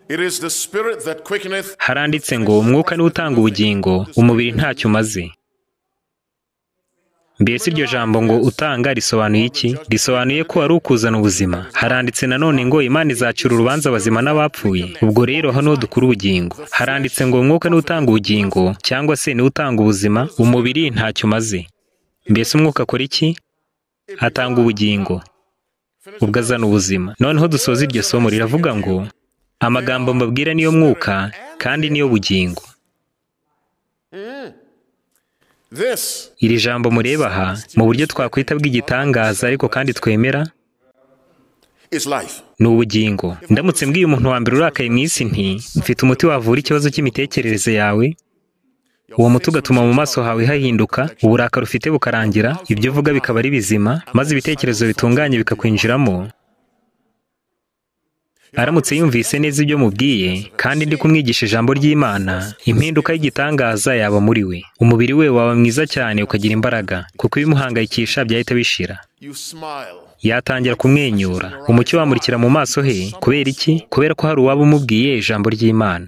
It is the spirit that quickeneth. haranditse ngo umwuka niwo utanga ubugingo umubiri ntacyo umaze mbese iryo jambo ngo utanga risobanuye iki risobanuye ko ari ukuzana ubuzima haranditse nanone ngo imana izacura urubanza abazima n'abapfuye ubwo rero hano dukura ubugingo haranditse ngo umwuka niwo utanga ubugingo cyangwa se niwo utanga ubuzima umubiri ntacyo umaze mbese umwuka akora iki atanga ubugingo ubwo azana ubuzima noneho dusoza iryo somo riravuga ngo amagambo mbabwira niyo mwuka kandi niyo bugingo This iri jambo mureba aha mu buryo twakwita bw'igitangaza ariko kandi twemera is life. ni ubugingo ndamutse mbwiye umuntu wa mbere urakaye mu isi nti mfite umuti wavura ikibazo cy'imitekerereze yawe uwo muti ugatuma mu maso hawe hahinduka uburakari ufite bukarangira ibyo uvuga bikaba ari bizima maze ibitekerezo bitunganye bikakwinjiramo aramutse yumvise neza ibyo mubwiye kandi ndi kumwigisha ijambo ry'imana impinduka y'igitangaza yaba muri we umubiri we waba mwiza cyane ukagira imbaraga kuko ibimuhangayikisha byahita bishira You smile. yatangira kumwenyura umucyo wamurikira mu maso he kubera iki kubera ko hari uwaba umubwiye ijambo ry'imana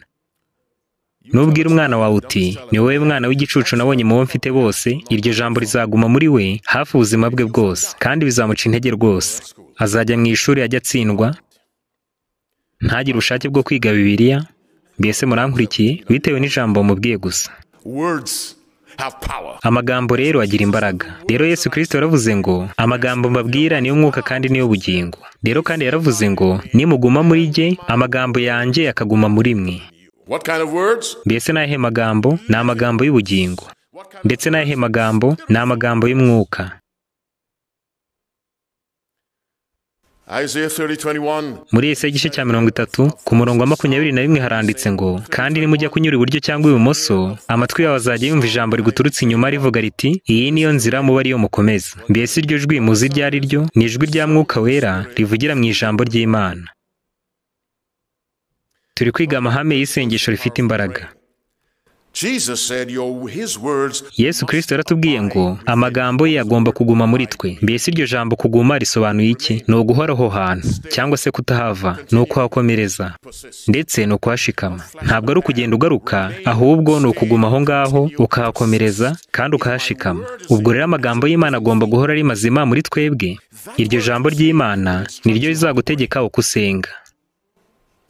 nubwira umwana wawe uti ni wowe mwana w'igicucu nabonye mu bo mfite bose iryo jambo rizaguma muri we hafi ubuzima bwe bwose kandi bizamuca intege rwose azajya mu ishuri ajya atsindwa ntagire ubushake bwo kwiga bibiliya mbese murankurikiye bitewe n'ijambo mubwiye gusa Words have power. amagambo rero agira imbaraga rero yesu kirisito yaravuze ngo amagambo mbabwira niyo mwuka kandi niyo bugingo rero kandi yaravuze ngo nimuguma muri jye amagambo yanjye akaguma muri mwe What kind of words? mbese n'ayahe magambo ni amagambo y'ubugingo What kind ndetse n'ayahe magambo ni amagambo y'umwuka Isaiah 30, 21. muri Yesaya igice cya mirongo itatu ku murongo wa makumyabiri na rimwe haranditse ngo kandi nimujya kunyura iburyo cyangwa ibumoso amatwi yawe azajya yumva ijambo riguturutse inyuma rivuga riti iyi niyo nzira muba ariyo mukomeza mbese iryo jwi muzi iryo ari ryo ni ijwi rya mwuka wera rivugira mu ijambo ry'imana turi kwiga amahame y'isengesho rifite imbaraga Jesus said, Your his words yesu kirisito yaratubwiye ngo amagambo ye agomba kuguma muri twe mbese iryo jambo kuguma risobanuye iki ni uguhora aho hantu cyangwa se kutahava ni ukuhakomereza ndetse ni ukuhashikama ntabwo ari ukugenda ugaruka ahubwo ni ukuguma aho ngaho ukahakomereza kandi ukahashikama ubwo rero amagambo y'imana agomba guhora ari mazima muri twebwe iryo jambo ry'imana ni ryo rizagutegeka uko usenga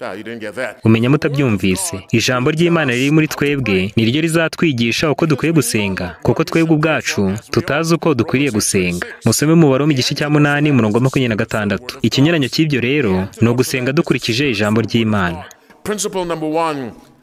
Ah, you didn't get that. umenya mutabyumvise ijambo ry'imana riri muri twebwe ni ryo rizatwigisha uko dukwiye gusenga kuko twebwe ubwacu tutazi uko dukwiriye gusenga musome mu baroma igice cya munani umurongo wa makumyabiri na gatandatu ikinyuranyo cy'ibyo rero ni ugusenga dukurikije ijambo ry'imana Principle number one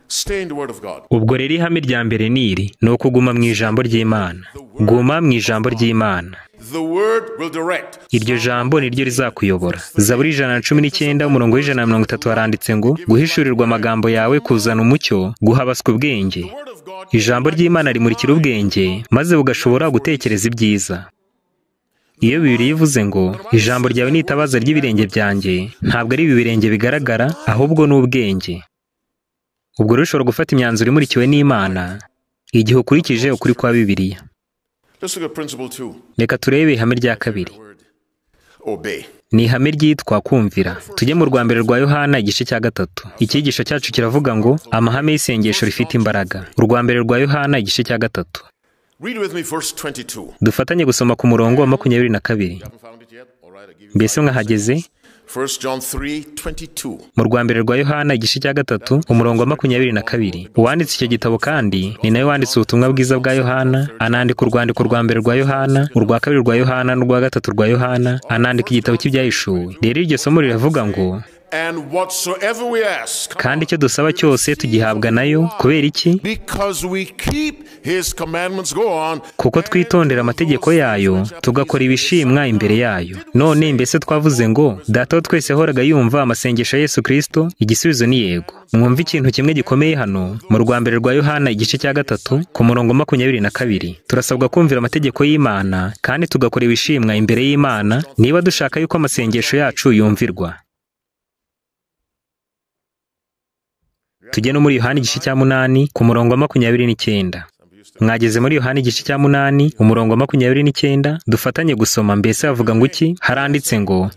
stay in the Word of God. ubwo rero ihame rya mbere ni iri ni ukuguma mu ijambo ry'imana guma mu ijambo ry'imana The Word will direct. iryo jambo ni ryo rizakuyobora zaburi ijana na cumi n'icyenda umurongo w'ijana na mirongo itatu haranditse ngo guhishurirwa amagambo yawe kuzana umucyo guha abaswa ubwenge The Word of God. ijambo ry'imana rimurikira ubwenge maze bugashobora gutekereza ibyiza iyo bibiri ivuze ngo ijambo ryawe ni itabaza ry'ibirenge byanjye ntabwo ari ibi birenge bigaragara ahubwo ni ubwenge ubwo rero ushobora gufata imyanzuro imurikiwe n'imana igihe ukurikije ukuri kwa bibiliya Let's look at principle two. reka turebe ihame rya kabiri Word. Obey. ni ihame ryitwa kumvira tujye mu rwa mbere rwa yohana igice cya gatatu icyigisho cyacu kiravuga ngo amahame y'isengesho rifite imbaraga urwa mbere rwa yohana igice cya gatatu Read with me verse 22. dufatanye gusoma ku murongo wa makumyabiri na kabiri Haven't found it yet? All right. right, I give you mbese mwahageze 1 John 3 22. mu rwa mbere rwa yohana igice cya gatatu umurongo wa makumyabiri na kabiri uwanditse icyo gitabo kandi ni nawe wanditse ubutumwa bwiza bwa yohana anandika urwandiko rwa mbere rwa yohana urwa kabiri rwa yohana n'urwa gatatu rwa yohana anandika igitabo cy'ibyahishuwe rero iryo somo riravuga ngo And whatsoever we ask, kandi icyo dusaba cyose tugihabwa nayo kubera iki because we keep his commandments, go on. kuko twitondera amategeko yayo tugakora ibishimwa imbere yayo none mbese twavuze ngo data wo twese yahoraga yumva amasengesho ya yesu kirisito igisubizo ni yego mwumva ikintu kimwe gikomeye hano mu rwa mbere rwa yohana igice cya gatatu ku murongo wa makumyabiri na kabiri turasabwa kumvira amategeko y'imana kandi tugakora ibishimwa imbere y'imana niba dushaka yuko amasengesho yacu yumvirwa tujye no muri yohana igice cya munani ku murongo wa makumyabiri n'icyenda mwageze muri yohani igice cya munani umurongo wa makumyabiri n'icyenda dufatanye gusoma mbese havuga ngo iki haranditse ngo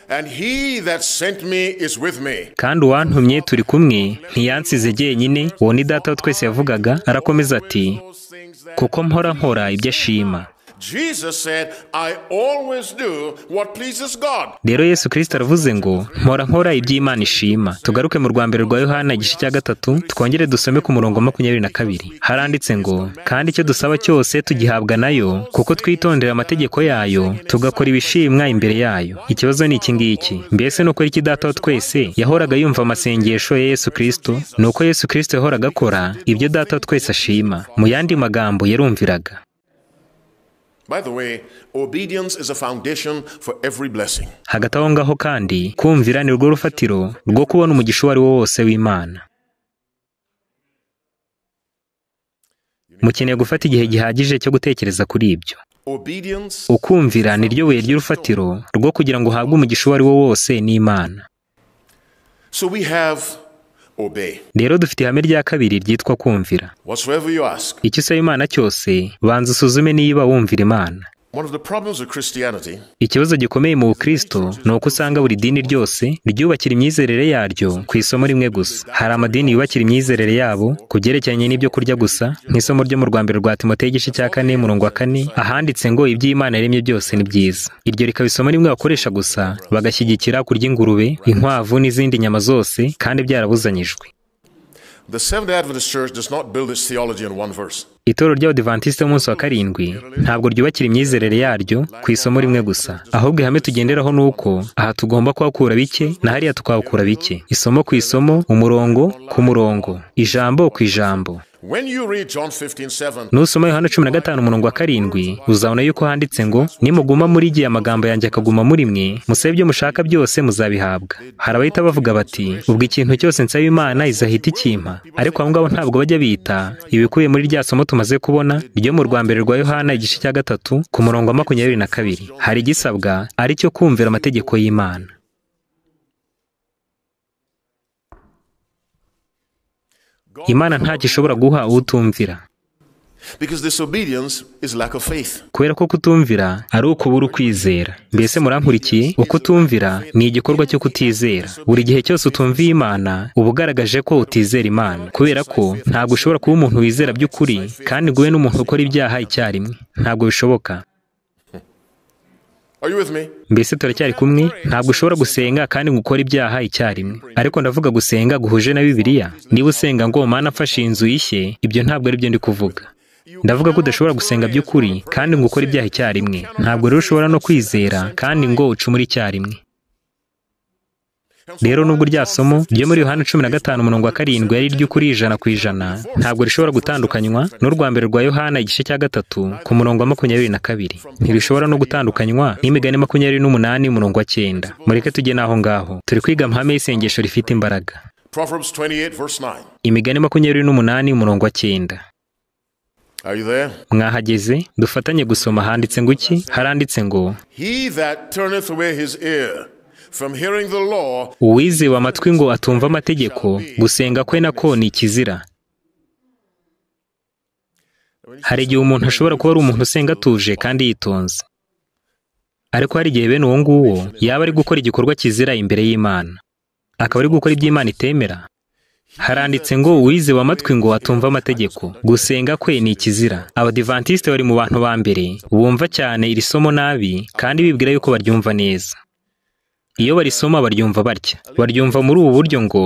And he that sent me is with me. kandi uwantumye turi kumwe ntiyansize jyenyine uwo ni data wa twese yavugaga arakomeza ati Those things that kuko mpora nkora ibyo ashima Jesus said, I always do what pleases God. rero yesu kirisita aravuze ngo mpora nkora iby'imana ishima tugaruke mu rwa mbere rwa yohana igice cya gatatu twongere dusome ku murongo wa makumyabiri na kabiri haranditse ngo kandi icyo dusaba cyose tugihabwa nayo kuko twitondera amategeko yayo tugakora ibishimwa imbere yayo ikibazo ni iki ngiki mbese ni ukuri iki data wa twese yahoraga yumva amasengesho ya yesu kirisito ni uko yesu kirisito yahoraga akora ibyo data wa twese ashima mu yandi magambo yarumviraga By the way, obedience is a foundation for every blessing. hagati aho ngaho kandi kumvira ni rwo rufatiro rwo kubona umugisha uwo ari wo wose w'imana mukeneye gufata igihe gihagije cyo gutekereza kuri ibyo Obedience ukumvira ni ryo buye ry'urufatiro rwo kugira ngo uhabwe umugisha uwo ari wo wose n'imana So we have obey. rero dufite ihame rya kabiri ryitwa kumvira Whatsoever you ask. icyo usaba imana cyose banza usuzume niba wumvira imana One of the problems of Christianity ikibazo gikomeye mu bukristo ni uko usanga buri dini ryose ryubakira imyizerere yaryo ku isomo rimwe gusa hari amadini yubakira imyizerere yabo ku byerekeranye n'ibyo kurya gusa nk'isomo ryo mu rwa mbere rwa timoteyo igice cya kane murongo wa kane ahanditse ngo iby'imana yaremye byose ni byiza iryo rikaba isomo rimwe bakoresha gusa bagashyigikira kurya ingurube inkwavu n'izindi nyama zose kandi byarabuzanyijwe The Seventh day Adventist Church does not build its theology in one verse. itorero ry'abadivantisite b'umunsi wa karindwi ntabwo ryubakira imyizerere yaryo ku isomo rimwe gusa ahubwo ihame tugenderaho ni uko aha tugomba kuhakura bike na hariya tukahakura bike isomo ku isomo umurongo ku murongo ijambo ku ijambo When you read John 15 7, nusoma yohana cumi na gatanu umurongo wa karindwi uzabona yuko handitse ngo nimuguma muri igihe amagambo yanjye akaguma muri mwe musabe ibyo mushaka byose muzabihabwa hari abahita bavuga bati ubwo ikintu cyose nsaba imana izahita ikimpa ariko abo ngabo ntabwo bajya bita ibikubiye muri rya somo tumaze kubona ryo mu rwa mbere rwa yohana igice cya gatatu ku murongo wa makumyabiri na kabiri hari igisabwa ari cyo kumvira amategeko y'imana imana ntacyo ishobora guha utumvira because disobedience is lack of faith. kubera ko kutumvira ari ukubura ukwizera mbese murankurikiye ukutumvira ni igikorwa cyo kutizera buri gihe cyose utumviye imana uba ugaragaje ko utizera imana kubera ko ntabwo ushobora kuba umuntu wizera by'ukuri kandi ngo ube n'umuntu ukora ibyaha icyarimwe ntabwo bishoboka Are you with me? mbese turacyari kumwe ntabwo ushobora gusenga kandi ngo ukore ibyaha icyarimwe ariko ndavuga gusenga guhuje na bibiliya niba usenga ngo mana mfashe inzu ishye ibyo ntabwo ari byo ndi kuvuga ndavuga ko udashobora gusenga by'ukuri kandi ngo ukore ibyaha icyarimwe ntabwo rero ushobora no kwizera kandi ngo ucumure icyarimwe rero nubwo rya somo ryo muri yohani cumi na gatanu umurongo wa karindwi ari iry'ukuri ijana ku ijana ntabwo rishobora gutandukanywa n'urwa mbere rwa yohana igice cya gatatu ku murongo wa makumyabiri na kabiri ntirishobora no gutandukanywa n'imigani makumyabiri n'umunani umurongo wa cyenda mureke tujye n'aho ngaho turi kwiga amahame y'isengesho rifite imbaraga Proverbs 28 verse 9. imigani makumyabiri n'umunani umurongo wa cyenda Are you there? mwahageze dufatanye gusoma handitse ngo iki haranditse ngo He that turneth away his ear from hearing the law uwiziba amatwi ngo atumva amategeko gusenga kwe nako ni ikizira hari igihe umuntu ashobora kuba ari umuntu usenga atuje kandi yitonze ariko hari igihe bene uwo nguwo yaba ari gukora igikorwa kizira imbere y'imana akaba ari gukora ibyo imana itemera haranditse ngo uwize wa matwi ngo atumva amategeko gusenga kwe ni ikizira abadivantisite bari mu bantu ba mbere bumva cyane iri somo nabi kandi bibwira yuko baryumva neza iyo barisoma baryumva batya baryumva muri ubu buryo ngo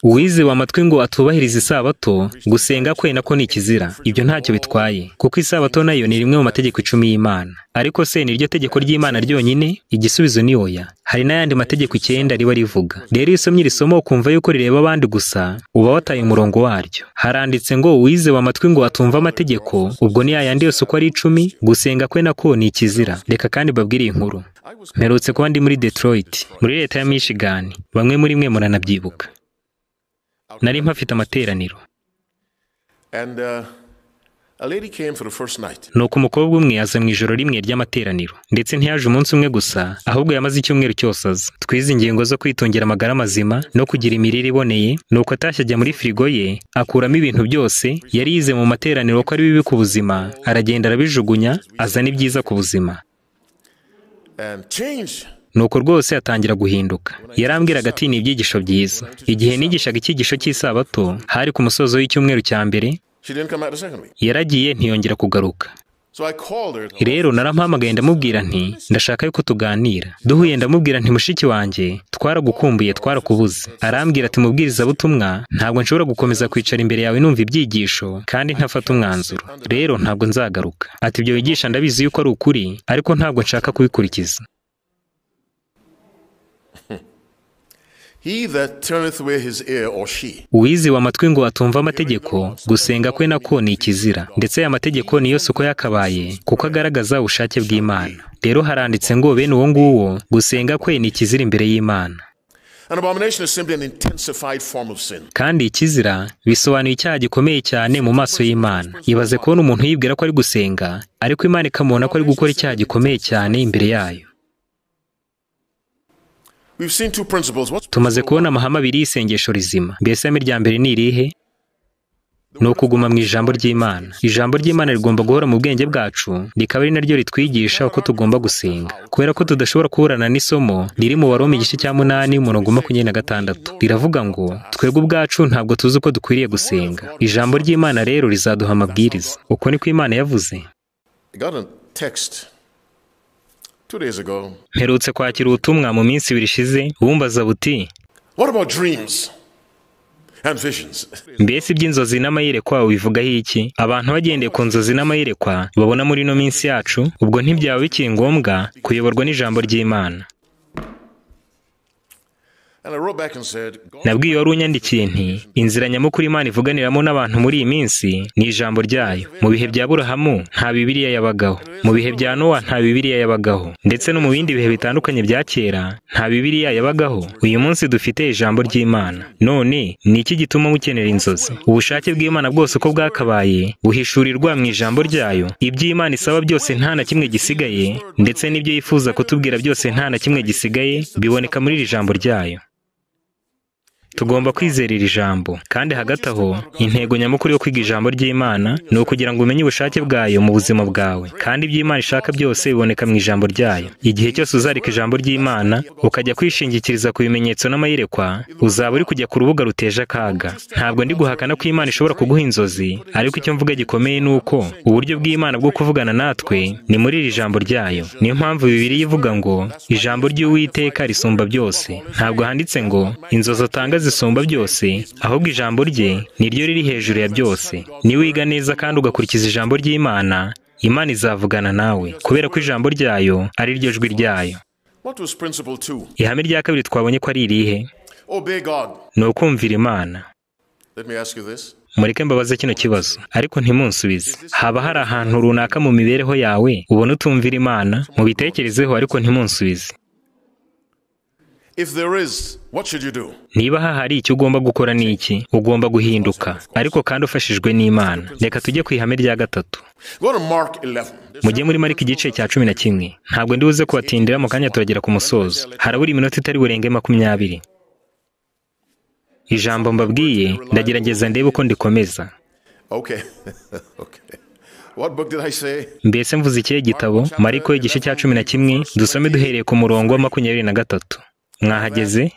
uwize wa matwi ngo atubahirize isabato gusenga kwe nako ni ikizira ibyo ntacyo bitwaye kuko isabato nayo ni rimwe mu mategeko icumi y'imana ariko se ni ryo tegeko ry'imana ryonyine igisubizo ni oya hari n'ayandi mategeko icyenda riba rivuga rero iyo usomye iri somo ukumva yuko rireba abandi gusa uba wataye umurongo waryo haranditse ngo uwize wa matwi ngo atumva amategeko ubwo ni yayandi yose uko ari icumi gusenga kwe nako ni ikizira reka kandi mbabwire iyi nkuru mperutse kuba ndi muri detroit muri leta ya michigan bamwe muri mwe muranabyibuka nari mpafite amateraniro And uh, a lady came for the first night. nuko umukobwa umwe aza mu ijoro rimwe ry'amateraniro ndetse ntiyaje umunsi umwe gusa ahubwo yamaze icyumweru cyose aza twize ingingo zo kwitungira amagara mazima no kugira imirire iboneye nuko atashye ajya muri firigo ye akuramo ibintu byose yari yize mu materaniro ko ari bibi ku buzima aragenda arabijugunya azana ibyiza ku buzima And change. nuko rwose atangira guhinduka yarambwiraga ati ni ibyigisho byiza igihe nigishaga icyigisho cy'isabato hari ku musozo w'icyumweru cya mbere She didn't come out the second week. yaragiye ntiyongera kugaruka So I called her. rero narampamagaye ndamubwira nti ndashaka yuko tuganira duhuye ndamubwira nti mushiki wanjye twaragukumbuye twarakubuze arambwira ati mubwirizabutumwa ntabwo nshobora gukomeza kwicara imbere yawe numva ibyigisho kandi ntafata umwanzuro rero ntabwo nzagaruka ati ibyo wigisha ndabizi yuko ari ukuri ariko ntabwo nshaka kubikurikiza He that turneth away his ear or she. uwize wa matwi ngo atumva amategeko gusenga kwe nako ni ikizira ndetse aya mategeko niyo soko yakabaye kuko agaragaza ubushake bw'imana rero haranditse ngo bene uwo nguwo gusenga kwe ni ikizira imbere y'imana An abomination is simply an intensified form of sin. kandi ikizira bisobanuye icyaha gikomeye cyane mu maso y'imana ibaze kubona umuntu yibwira ko ari gusenga ariko imana ikamubona ko ari gukora icyaha gikomeye cyane imbere yayo We've seen two principles. What's tumaze kubona amahame abiri y'isengesho rizima mbese ihame rya mbere ni irihe ni ukuguma mu ijambo ry'imana ijambo ry'imana rigomba guhora mu bwenge bwacu rikaba ari naryo ritwigisha uko tugomba gusenga kubera ko tudashobora kuburana n'isomo riri mu baroma igice cya munani umurongo makumyabiri na gatandatu riravuga ngo twebwe ubwacu ntabwo tuzi uko dukwiriye gusenga ijambo ry'imana rero rizaduha amabwiriza uko niko imana yavuze I got a text two days ago. mperutse kwakira ubutumwa mu minsi ibiri ishize bumbaza buti What about dreams and visions? mbese iby'inzozi n'amayerekwa bivugaho iki abantu bagendeye ku nzozi n'amayerekwa babona muri ino minsi yacu ubwo ntibyaba bikiri ngombwa kuyoborwa n'ijambo ry'imana And I wrote back and said, God, nabwiye wari unyandikiye nti inzira nyamukuru imana ivuganiramo n'abantu muri iyi minsi ni ijambo ryayo mu bihe bya burahamu nta bibiriya yabagaho mu bihe bya nowa nta bibiriya yabagaho ndetse no mu bindi bihe bitandukanye bya kera nta bibiriya yabagaho uyu munsi dufite ijambo ry'imana none ni iki gituma mukenera inzozi ubushake bw'imana bwose uko bwakabaye buhishurirwa mu ijambo ryayo ibyo imana isaba byose nta na kimwe gisigaye ndetse n'ibyo yifuza kutubwira byose nta na kimwe gisigaye biboneka muri iri jambo ryayo tugomba kwizera iri jambo kandi hagati aho intego nyamukuru yo kwiga ijambo ry'imana ni ukugira ngo umenye ubushake bwayo mu buzima bwawe kandi ibyo imana ishaka byose biboneka mu ijambo ryayo igihe cyose uzarika ijambo ry'imana ukajya kwishingikiriza ku bimenyetso n'amayerekwa uzaba uri kujya ku rubuga ruteje akaga ntabwo ndi guhakana ko imana ishobora kuguha inzozi ariko icyo mvuga gikomeye ni uko uburyo bw'imana bwo kuvugana natwe ni muri iri jambo ryayo niyo mpamvu bibiri ivuga ngo ijambo ry'uwiteka risumba byose ntabwo handitse ngo inzozi atanga zisumba byose ahubwo ijambo rye ni ryo riri hejuru ya byose niwiga neza kandi ugakurikiza ijambo ry'imana imana izavugana nawe kubera ko ijambo ryayo ari ryo jwi ryayo what was principle two? ihame rya kabiri twabonye ko ari irihe Obey God. ni ukumvira imana Let me ask you this. mureke mbabaze kino kibazo ariko ntimunsubize haba hari ahantu runaka mu mibereho yawe ubona utumvira imana mubitekerezeho ariko ntimunsubize If there is, what should you do? niba hahari icyo ugomba gukora ni iki ugomba guhinduka ariko kandi ufashijwe n'imana reka tujye ku ihame rya gatatu Go to Mark 11. mujye muri marika igice cya cumi na kimwe ntabwo ndi buze kubatindira mu kanya turagera ku musozo harabura iminota itari burenge makumyabiri ijambo mbabwiye ndagerageza ndebe uko ndikomeza Okay. okay. What book did I say? mbese mvuze ikihe gitabo mariko igice cya cumi na kimwe dusome duhereye ku murongo wa makumyabiri na gatatu mwahageze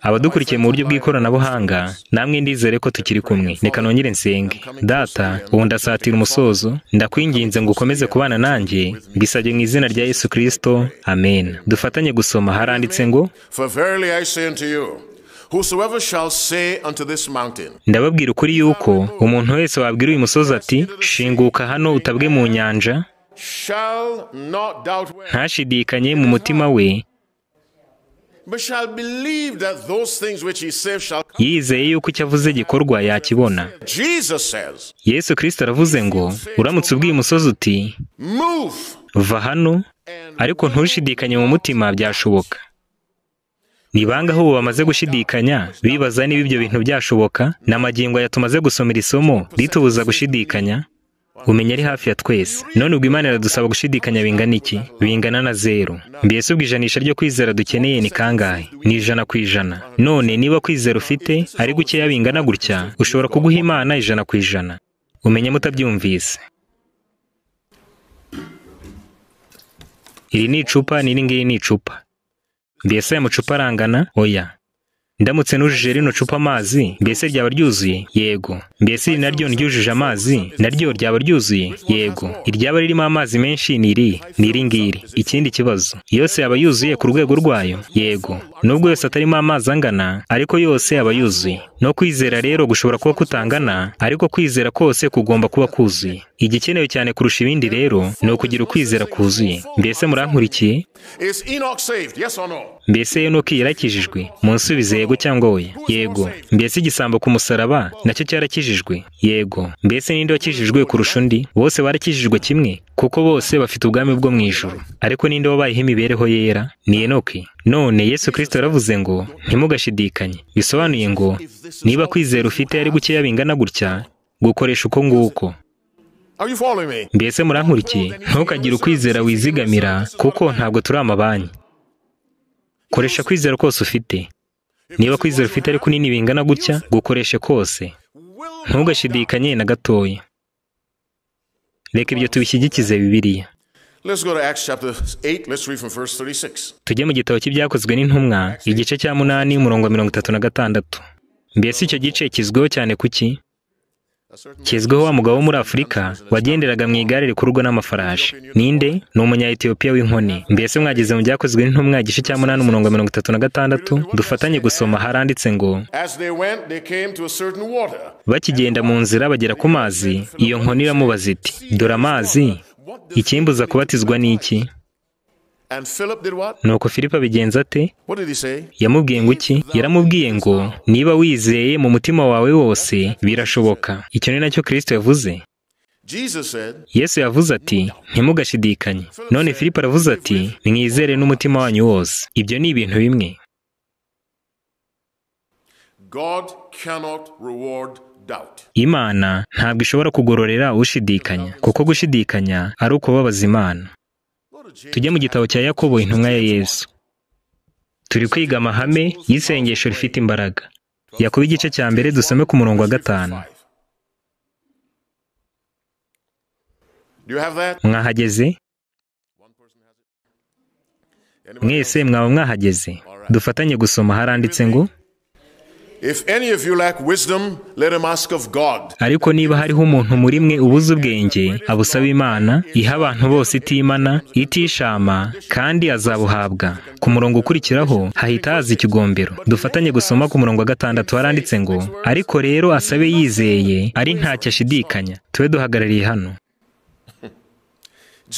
abadukurikiye mu buryo bw'ikoranabuhanga namwe ndizere ko tukiri kumwe reka nongere nsenge data ubu ndasatira umusozo ndakwinginze ngo ukomeze kubana nanjye mbisabye mu izina rya yesu kirisito amen dufatanye gusoma haranditse ngo For verily I say unto you, whosoever shall say unto this mountain, ndababwira ukuri yuko umuntu wese wabwira uyu musozi ati shinguka hano utabwe mu nyanja shall not doubt where, ntashidikanye mu mutima we but shall believe that those things which he saith shall come. yizeye yuko icyo avuze gikorwa yakibona Jesus says, yesu kirisito aravuze ngo uramutse ubwiye umusozi uti move. va hano ariko ntushidikanye mu mutima byashoboka ni bangahe ubu bamaze gushidikanya bibaza niba ibyo bintu byashoboka ni amagingo aya tumaze gusoma iri somo ritubuza gushidikanya umenya ari hafi ya twese none ubwo imana iradusaba gushidikanya bingana iki bingana na zeru mbese ubwo ijanisha ryo kwizera dukeneye ni kangahe ni ijana ku ijana none niba kwizera ufite ari gukeya bingana gutya ushobora kuguha imana ijana ku ijana umenya mutabyumvise iri ni icupa n'iri ngiri ni icupa mbese aya macupa arangana oya ndamutse nujuje rino cupa amazi mbese ryaba ryuzuye yego mbese iri naryo ryujuje amazi naryo ryaba ryuzuye yego iryaba ririmo amazi menshi ni iri ni iri ngiri ikindi kibazo yose yaba yuzuye ku rwego rwayo yego nubwo yose atarimo amazi angana ariko yose yaba yuzuye no kwizera rero gushobora kuba kutangana ariko kwizera kose kugomba kuba kuzuye igikenewe cyane kurusha ibindi rero ni ukugira ukwizera kuzuye mbese murankurikiye Is Enoch saved? Yes or no? mbese enoki yarakijijwe munsubize yego cyangwa oya yego mbese igisambo ku musaraba nacyo cyarakijijwe yego mbese ninde wakijijwe kurusha undi bose barakijijwe kimwe kuko bose bafite ubwami bwo mu ijuru ariko ninde wabayeho imibereho yera ni enoki none yesu kirisito yaravuze ngo ntimugashidikanye bisobanuye ngo niba kwizera ufite ari gukeya bingana gutya gukoresha uko nguko Are you following me? mbese murankurikiye ntukagire ukwizera wizigamira kuko ntabwo turi amabanki koresha kwizera kose ufite niba kwizera ufite ari kunini bingana gutya gukoreshe kose Will ntugashidikanye na gatoya reka ibyo tubishyigikize bibiliya Let's go to Acts chapter 8. Let's read from verse 36. tujye mu gitabo cy'ibyakozwe n'intumwa igice cya munani umurongo wa mirongo itatu na gatandatu mbese icyo gice kizwiho cyane kuki A certain kizwiho wa mugabo wo muri afurika wagenderaga mu igare rikururwa n'amafarashi ninde ni umunya etiyopiya w'inkoni mbese mwageze mu byakozwe n'intumwa igice cya munani umurongo wa mirongo itatu na gatandatu dufatanye gusoma haranditse ngo As they went, they came to a certain water. bakigenda mu nzira bagera ku mazi iyo nkoni iramubaza iti dore amazi ikimbuza kubatizwa n'iki And Philip did what? nuko filipo abigenza ate What did he say? yamubwiye ngo iki yaramubwiye ngo niba wizeye mu mutima wawe wose birashoboka icyo ni nacyo kirisito yavuze Jesus said, yesu yavuze ati ntimugashidikanye none filipo aravuze ati mwizere n'umutima wanyu wose ibyo ni ibintu bimwe God cannot reward doubt. imana ntabwo ishobora kugororera ushidikanya kuko gushidikanya ari ukubabaza imana Go to James. tujye mu gitabo cya yakobo intumwa ya yesu turi kwiga amahame y'isengesho rifite imbaraga yakobo igice cya mbere dusome ku murongo wa gatanu Do you have that? mwahageze Anybody? mwese mwaba mwahageze dufatanye gusoma haranditse ngo If any of you lack wisdom, let him ask of God, ariko niba hariho umuntu muri mwe ubuze ubwenge abusaba imana iha abantu bose itimana itishama kandi azabuhabwa ku murongo ukurikiraho hahita haza ikigombero dufatanye gusoma ku murongo wa gatandatu haranditse ngo ariko rero asabe yizeye ari ntacyo ashidikanya tube duhagarariye hano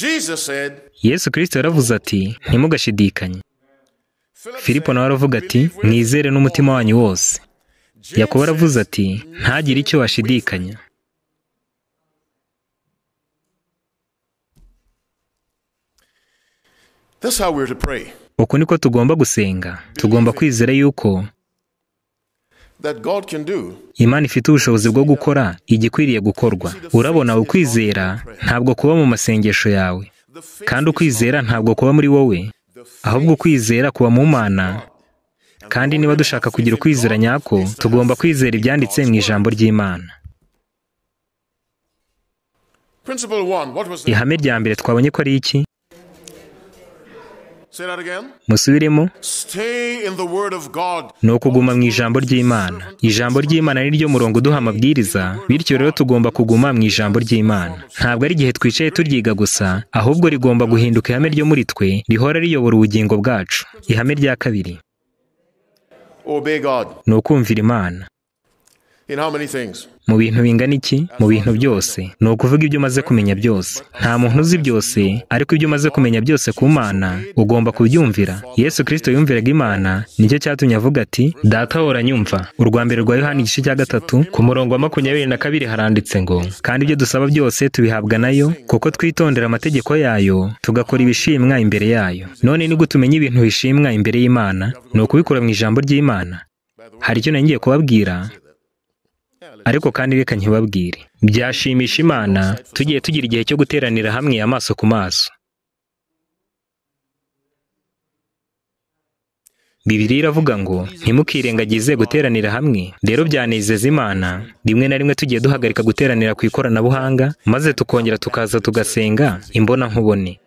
Jesus said, yesu kirisito yaravuze ati ntimugashidikanye Philip filipo nawe aravuga ati mwizere n'umutima wanyu wose said, yakobo aravuze ati ntagire icyo washidikanya That's how we're to pray. uku niko tugomba gusenga tugomba kwizera yuko That God can do imana ifite ubushobozi bwo gukora igikwiriye gukorwa urabona ukwizera ntabgo kuba mu masengesho yawe the faith, kandi ukwizera ntabwo kuba muri wowe the faith ahubwo ukwizera kuba mu mana kandi niba dushaka kugira ukwizera nyako tugomba kwizera ibyanditse mu ijambo ry'imana Principle one, what was that? ihame rya mbere twabonye ko ari iki Say that again. musubiremo Stay in the Word of God. ni ukuguma mu ijambo ry'imana ijambo ry'imana ni ryo murongo uduha amabwiriza bityo rero tugomba kuguma mu ijambo ry'imana ntabwo ari igihe twicaye turyiga gusa ahubwo rigomba guhinduka ihame ryo muri twe rihora riyobora ubugingo bwacu ihame rya kabiri Obey God ni ukumvira imana in how many things? mu bintu bingana iki mu bintu byose ni ukuvuga ibyo umaze kumenya byose nta muntu uzi byose ariko ibyo umaze kumenya byose ku mana ugomba kubyumvira yesu kirisito yumviraga imana nicyo cyatumye avuga ati data ahora anyumva urwa mbere rwa yohani igice cya gatatu ku murongo wa makumyabiri na kabiri haranditse ngo kandi ibyo dusaba byose tubihabwa nayo kuko twitondera amategeko yayo tugakora ibishimwa imbere yayo none ni gute umenya ibintu bishimwa imbere y'imana ni ukubikura mu ijambo ry'imana hari icyo nari ngiye kubabwira ariko kandi reka ntibabwire byashimisha imana tugiye tugira igihe cyo guteranira hamwe amaso ku maso bibiliya iravuga ngo ntimukirengagize guteranira hamwe rero byanezeza imana rimwe na rimwe tugiye duhagarika guteranira ku ikoranabuhanga maze tukongera tukaza tugasenga imbonankubone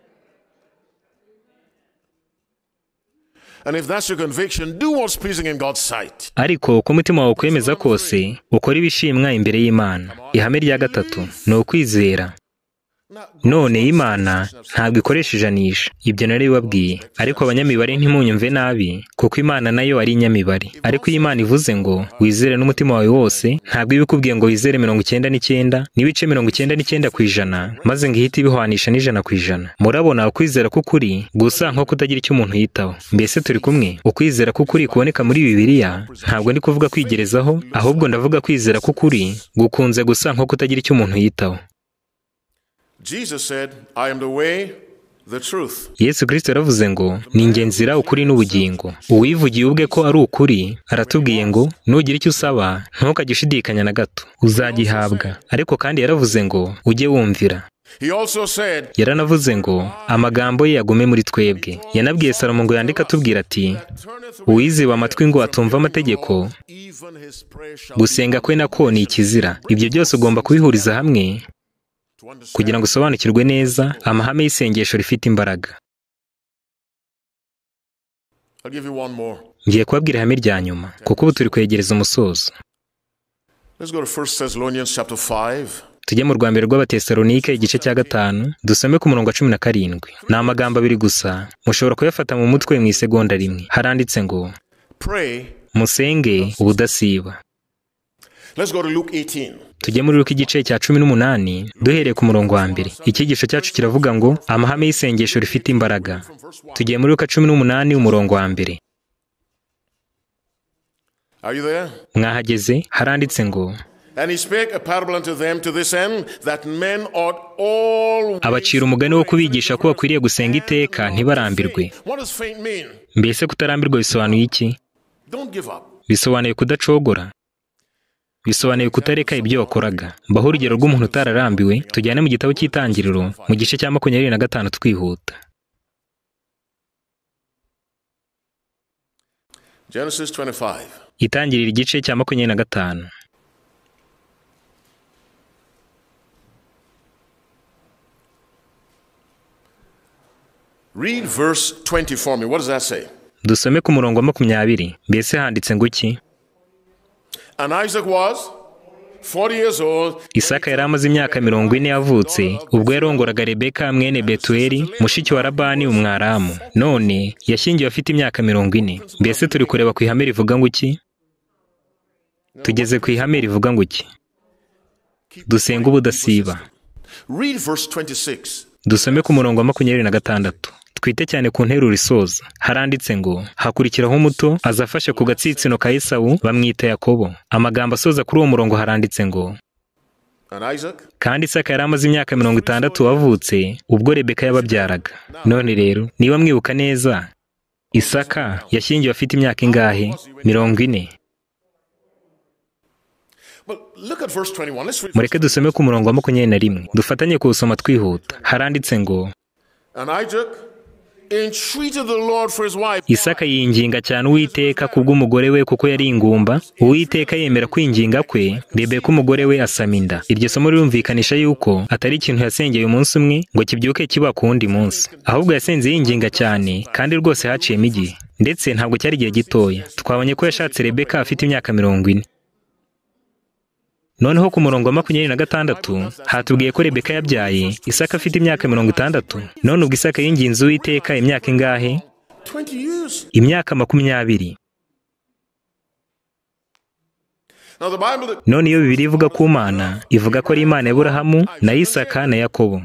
And if that's your conviction, do what's pleasing in God's sight. ariko uko umutima wawe ukwemeza kose ukora ibishimwa imbere y'imana ihame rya gatatu ni ukwizera none imana ntabwo ikoresha ijanisha ibyo naribabwiye ariko abanyamibare ntimunyumve nabi kuko imana nayo ari inyamibare ariko iyo imana ivuze ngo wizere n'umutima wawe wose ntabwo iba ikubwiye ngo wizere mirongo icyenda n'icyenda n'ibice mirongo icyenda n'icyenda ku ijana maze ngo ihite ibihwanisha n'ijana ku ijana murabona ukwizera k'ukuri gusa nko kutagira icyo umuntu yitaho mbese turi kumwe ukwizera k'ukuri kuboneka muri bibiliya ntabwo ndi kuvuga kwigerezaho ahubwo ndavuga kwizera k'ukuri gukunze gusa nko kutagira icyo umuntu yitaho Jesus said, I am the way, the truth. yesu kirisito yaravuze ngo ni njye nzira ukuri n'ubugingo uwivugiye ubwe ko ari ukuri aratubwiye ngo nugira icyo usaba ntukagishidikanya na gato uzagihabwa ariko kandi yaravuze ngo ujye wumvira He also said, yaranavuze ngo amagambo ye yagume muri twebwe yanabwiye salomo ngo yandike atubwira ati Turneth uwiziba amatwi ngo atumva amategeko even his prayer shall gusenga kwe nako ni ikizira ibyo byose ugomba kubihuriza hamwe to understand. kugira ngo usobanukirwe neza amahame y'isengesho rifite imbaraga I'll give you one more. ngiye kubabwira ihame rya nyuma kuko ubu turi kwegereza umusozo Let's go to 1 Thessalonians chapter 5. tujye mu rwambere rw'abatesalonike igice cya gatanu dusome ku murongo wa cumi na karindwi ni amagambo abiri gusa mushobora kuyafata mu mutwe mu isegonda rimwe haranditse ngo Pray. musenge ubudasiba Let's go to Luke 18. tujye muri ruko igice cya cumi n'umunani duhereye ku murongo wa mbere icyigisho cyacu kiravuga ngo amahame y'isengesho rifite imbaraga tugiye muri ruka cumi n'umunani umurongo wa mbere Are you there? mwahageze haranditse ngo And he spake a parable unto them to this end, that men ought all. abacira umugani wo kubigisha ko bakwiriye gusenga iteka ntibarambirwe What does faint mean? mbese kutarambirwa bisobanuye iki Don't give up. bisobanuye kudacogora bisobanuye kutareka ibyo wakoraga mbaho urugero rw'umuntu utararambiwe tujyane mu gitabo cy'itangiriro mu gice cya makumyabiri na gatanu twihuta Genesis 25. itangirira igice cya makumyabiri na gatanu Read verse 20 for me. What does that say? dusome ku murongo wa makumyabiri mbese handitse ngo iki And Isaac was 40 years old. isaka yari amaze imyaka mirongo ine yavutse ubwo yarongoraga rebeka mwene betuweli mushiki wa labani umwaramu none yashyingiwe afite imyaka mirongo ine mbese turi kureba ku ihame rivuga ngo iki tugeze ku ihame rivuga ngo iki dusenge ubudasiba Read verse 26. dusome ku murongo wa makumyabiri na gatandatu twite cyane ku nteruro isoza haranditse ngo hakurikiraho umuto azafashe ku gatsitsino ka esawu bamwita yakobo amagambo asoza kuri uwo murongo haranditse ngo And Isaac kandi isaka yari amaze imyaka mirongo itandatu wavutse ubwo rebeka yababyaraga none rero niba mwibuka neza isaka yashyingiwe afite imyaka ingahe mirongo ine Well, look at verse 21. Let's read. mureke dusome ku murongo wa makumyabiri na rimwe dufatanye kuwusoma twihuta haranditse ngo And Isaac entreated the Lord for his wife. isaka yinginga cyane uwiteka ku bw'umugore we kuko yari ingumba uwiteka yemera kwinginga kwe rebeka umugore we asama inda iryo somo rirumvikanisha yuko atari ikintu yasengeye umunsi umwe ngo kibyuke kiba ku wundi munsi ahubwo yasenze yinginga cyane kandi rwose haciyemo igihe ndetse ntabwo cyari igihe gitoya twabonye ko yashatse rebeka afite imyaka mirongo ine noneho ku murongo wa makumyabiri na gatandatu hatubwiye ko rebeka yabyaye isaka afite imyaka mirongo itandatu none ubwo isaka yinginze uwiteka imyaka ingahe 20 years. imyaka makumyabiri Now, the Bible that none iyo bibiri ivuga ku mana ivuga ko ari imana ya Aburahamu na Isaka na Yakobo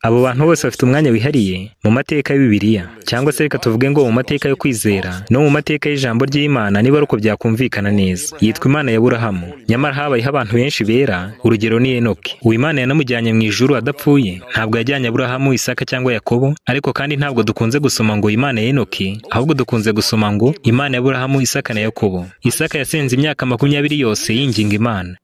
abo bantu bose bafite umwanya wihariye mu mateka ya Bibiliya cyangwa se reka tuvuge ngo mu mateka yo kwizera no mu mateka y'ijambo ry'Imana niba ari uko byakumvikana neza yitwa imana ya Aburahamu nyamara habayeho abantu benshi bera urugero ni Enoki uwo imana yanamujyanye mu ijuru adapfuye ntabwo yajyanye Aburahamu Isaka cyangwa Yakobo ariko kandi ntabwo dukunze gusoma ngo imana ya Enoki ahubwo dukunze gusoma ngo imana ya Aburahamu Isaka na Yakobo Isaka yasenze imyaka makumyabiri yose yinginga Imana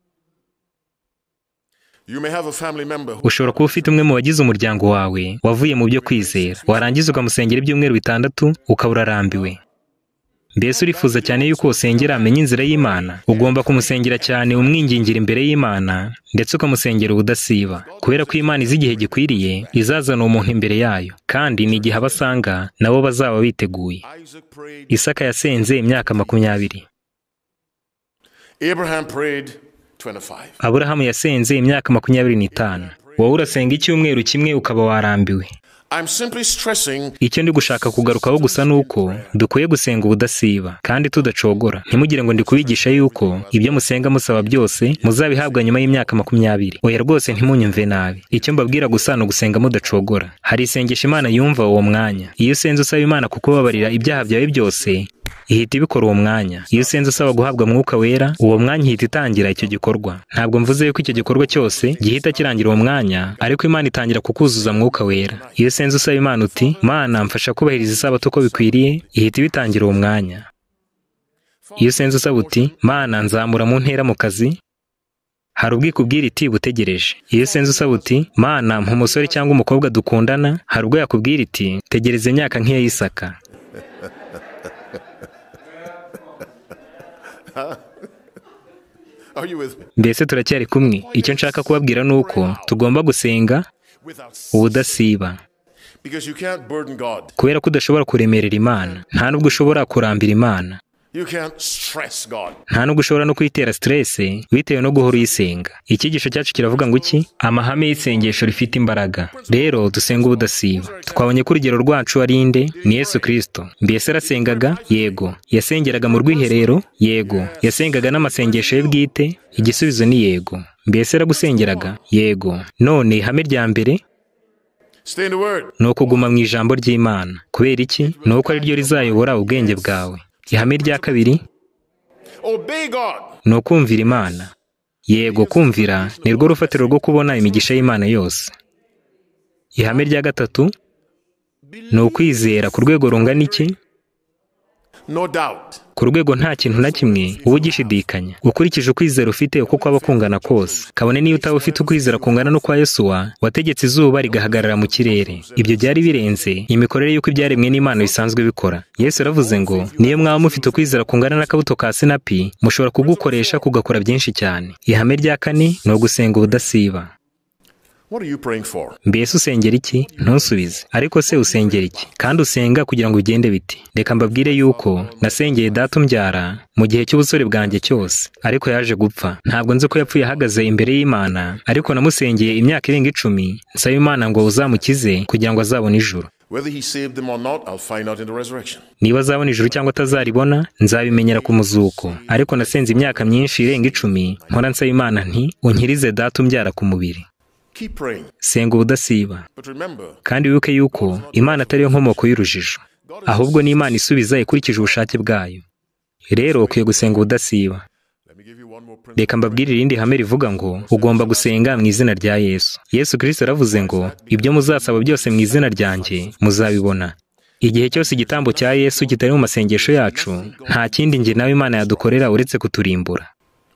you may have a family member who ushobora kuba ufite umwe mu bagize umuryango wawe wavuye mu byo kwizera warangiza ukamusengera ibyumweru bitandatu ukaba urarambiwe mbese urifuza cyane yuko usengera amenya inzira y'imana ugomba kumusengera cyane umwingingire imbere y'imana ndetse ukamusengera ubudasiba kubera ko imana izi igihe gikwiriye izazana umuntu imbere yayo kandi ni igihe abasanga nabo bazaba biteguye Isaac prayed, isaka yasenze imyaka makumyabiri Abraham prayed 25. aburahamu yasenze imyaka makumyabiri n'itanu wowe urasenga icyumweru kimwe ukaba warambiwe I'm simply stressing icyo ndi gushaka kugarukaho gusa ni uko dukwiye gusenga ubudasiba kandi tudacogora ntimugire ngo ndi kubigisha yuko ibyo musenga musaba byose muzabihabwa nyuma y'imyaka makumyabiri oya rwose ntimunyumve nabi icyo mbabwira gusa ni ugusenga mudacogora hari isengesho imana yumva uwo mwanya iyo usenze usaba imana kukubabarira ibyaha byawe byose ihita ibikora uwo mwanya iyo usenze usaba guhabwa mwuka wera uwo mwanya ihita itangira icyo gikorwa ntabwo mvuze yuko icyo gikorwa cyose gihita kirangira uwo mwanya ariko imana itangira kukuzuza mwuka wera iyo usenze usaba imana uti mana mfasha kubahiriza isabato uko bikwiriye ihita ibitangira uwo mwanya iyo usenze usaba uti mana nzamura mu ntera mu kazi hari ubwikubwira iti butegereje iyo usenze usaba uti mana mpa umusore cyangwa umukobwa dukundana hari ubwo yakubwira iti tegereza imyaka nk'iya Isaka Are you with me? mbese turacyari kumwe icyo nshaka kubabwira ni uko tugomba gusenga Without sin. ubudasiba Because you can't burden God. kubera ko udashobora kuremerera imana nta n'ubwo ushobora kurambira imana You can't stress God. nta n'ubwo ushobora no kuyitera siterese bitewe no guhora uyisenga icyigisho cyacu kiravuga ngo iki amahame y'isengesho rifite imbaraga rero dusenga ubudasiba twabonye ko urugero rwacu ari inde ni yesu kirisito mbese arasengaga yego yasengeraga mu rwiherero yego yasengaga n'amasengesho ye bwite igisubizo ni yego mbese yaragusengeraga yego none ihame rya mbere Stay in the Word. ni ukuguma mu ijambo ry'imana kubera iki ni uko ari ryo rizayobora ubwenge bwawe ihame rya kabiri Obey God. ni ukumvira imana yego kumvira ni rwo rufatiro rwo kubona imigisha y'imana yose ihame rya gatatu ni ukwizera ku rwego rungana iki No doubt. ku rwego nta kintu na kimwe uba ugishidikanya ukurikije ukwizera ufite uko kwaba kungana kose kabone niyo utaba ufite ukwizera kungana n'ukwa yesuwa wategetse izuba rigahagarara mu kirere ibyo byari birenze imikorere y'uko ibyaremwe n'imana bisanzwe bikora yesu yaravuze ngo niyo mwaba mufite ukwizera kungana n'akabuto ka sinapi mushobora kugukoresha kugakora byinshi cyane ihame rya kane ni ugusenga ubudasiba What are you praying for? mbese usengera iki ntusubize ariko se usengera iki kandi usenga kugira ngo ugende biti reka mbabwire yuko nasengeye data umbyara mu gihe cy'ubusore bwanjye cyose ariko yaje gupfa ntabwo nzi ko yapfuye ahagaze imbere y'imana ariko namusengeye imyaka irenga icumi nsaba imana ngo uzamukize kugira ngo azabone ijuru Whether he saved them or not, I'll find out in the resurrection. niba azabona ijuru cyangwa atazaribona nzabimenyera ku muzuko ariko nasenze imyaka myinshi irenga icumi nkora nsaba imana nti unkirize data umbyara ku mubiri Keep praying. senga ubudasiba But remember, kandi wibuke yuko imana atari yo nkomoko y'urujijo ahubwo ni imana isubiza ikurikije ubushake bwayo rero ukwiye gusenga ubudasiba let me give you one more principle. reka mbabwire irindi hame rivuga ngo ugomba gusenga mu izina rya yesu yesu kirisito yaravuze ngo ibyo muzasaba byose mu izina ryanjye muzabibona igihe cyose igitambo cya yesu kitari mu masengesho yacu nta kindi njye nawe imana yadukorera uretse kuturimbura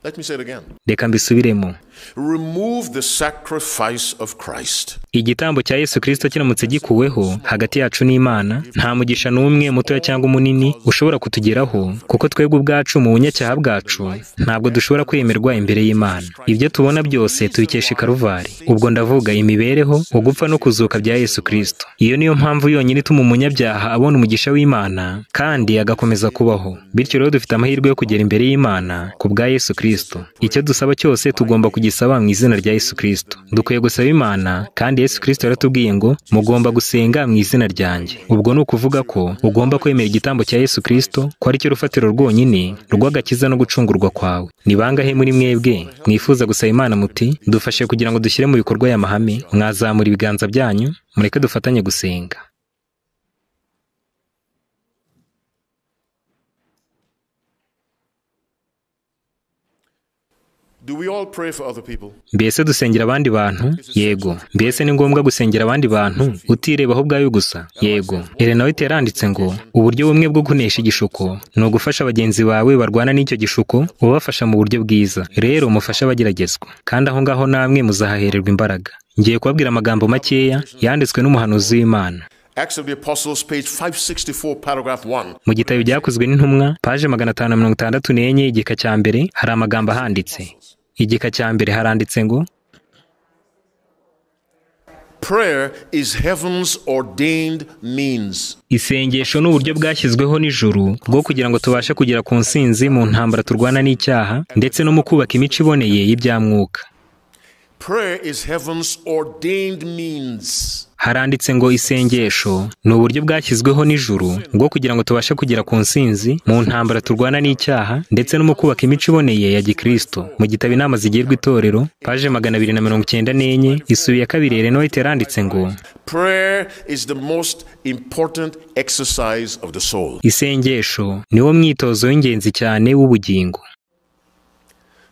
Let me say it again. reka mbisubiremo Remove the sacrifice of Christ. igitambo cya yesu kirisito kiramutse gikuweho hagati yacu n'imana nta mugisha n'umwe mutoya cyangwa munini ushobora kutugeraho kuko twebwe ubwacu mu bunyacyaha bwacu ntabwo dushobora kwemerwa imbere y'imana ibyo tubona byose tubikesha i karuvari ubwo ndavuga imibereho ugupfa no kuzuka bya yesu kirisito iyo niyo mpamvu yonyine ituma umunyabyaha abona umugisha w'imana kandi agakomeza kubaho bityo rero dufite amahirwe yo kugera imbere y'imana ku bwa yesu kirisito icyo dusaba cyose tugomba kugisaba mu izina rya yesu kirisito dukwiye gusaba imana kandi yesu kirisito yaratubwiye ngo mugomba gusenga mu izina ryanjye ubwo ni ukuvuga ko ugomba kwemera igitambo cya yesu kirisito ko ari cyo rufatiro rwonyine rw'agakiza no gucungurwa kwawe ni bangahe muri mwebwe mwifuza gusaba imana muti dufashe kugira ngo dushyire mu bikorwa aya mahame mwazamura ibiganza byanyu mureke dufatanye gusenga Do we all pray for other people? mbese dusengera abandi bantu yego mbese ni ngombwa gusengera abandi bantu utirebaho ubwayo gusa yego elena white yaranditse ngo uburyo bumwe bwo kunesha igishuko ni ugufasha bagenzi bawe barwana n'icyo gishuko ubafasha mu buryo bwiza rero mufashe abageragezwa kandi aho ngaho namwe muzahahererwa imbaraga ngiye kubabwira amagambo makeya yanditswe n'umuhanuzi w'imana Acts of the Apostles, page 564, paragraph 1. mu gitabo byakozwe n'intumwa paje magana atanu na mirongo itandatu n'enye igika cya mbere hari amagambo ahanditse igika cya mbere haranditse ngo Prayer is heaven's ordained means. isengesho ni uburyo bwashyizweho n'ijuru bwo kugira ngo tubashe kugera ku nsinzi mu ntambara turwana n'icyaha ndetse no mu kubaka imico iboneye y'ibyamwuka Prayer is heaven's ordained means. haranditse ngo isengesho ni uburyo bwashyizweho n'ijuru bwo kugira ngo tubashe kugera ku nsinzi mu ntambara turwana n'icyaha ndetse no mu kubaka imico iboneye ya gikristo mu gitabo inama zigirwa itorero paje magana abiri na mirongo icyenda n'enye isubi ya kabiri elenowite yaranditse ngo Prayer is the most important exercise of the soul. isengesho niwo mwitozo w'ingenzi cyane w'ubugingo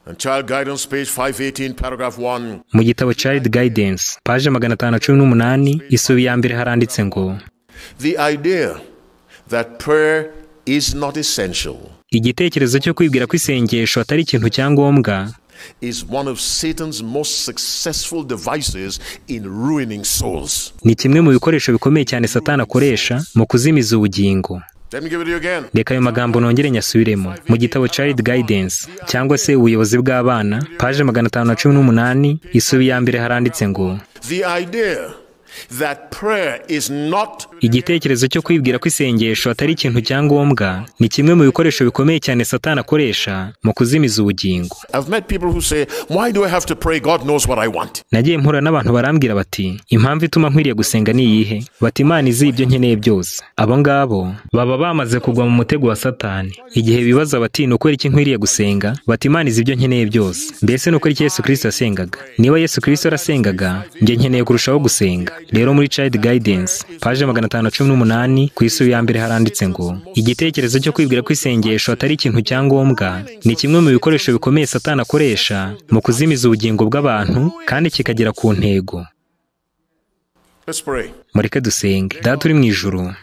And Child Guidance, page 518, paragraph 1. mu gitabo child guidance paje magana atanu na cumi n'umunani isubi ya mbere haranditse ngo The idea that prayer is not essential igitekerezo cyo kwibwira ko isengesho atari ikintu cya ngombwa is one of Satan's most successful devices in ruining souls. ni kimwe mu bikoresho bikomeye cyane satani akoresha mu kuzimiza ubugingo Let me give it to you again. reka ayo magambo nongere nyasubiremo mu gitabo child guidance cyangwa se ubuyobozi bw'abana paje magana atanu na cumi n'umunani isubi ya mbere haranditse ngo The idea that prayer is not igitekerezo cyo kwibwira ko isengesho atari ikintu cya ngombwa ni kimwe mu bikoresho bikomeye cyane satani akoresha mu kuzimiza ubugingo I've met people who say, Why do I have to pray? God knows what I want. nagiye mpura n'abantu barambwira bati impamvu ituma nkwiriye gusenga ni iyihe bati imana izi ibyo nkeneye byose abo ngabo baba bamaze kugwa mu mutego wa satani igihe bibaza bati ni ukubera iki nkwiriye gusenga bati imana izi ibyo nkeneye byose mbese ni ukubera iki yesu kirisito yasengaga niba yesu kirisito yarasengaga njye nkeneye kurushaho gusenga rero muri child guidance paje magana atanu na cumi n'umunani ku isi ya mbere haranditse ngo igitekerezo cyo kwibwira ko isengesho atari ikintu cya ngombwa ni kimwe mu bikoresho bikomeye satani akoresha mu kuzimiza ubugingo bw'abantu kandi kikagera ku ntego Let's pray. mureke dusenge data uri mu ijuru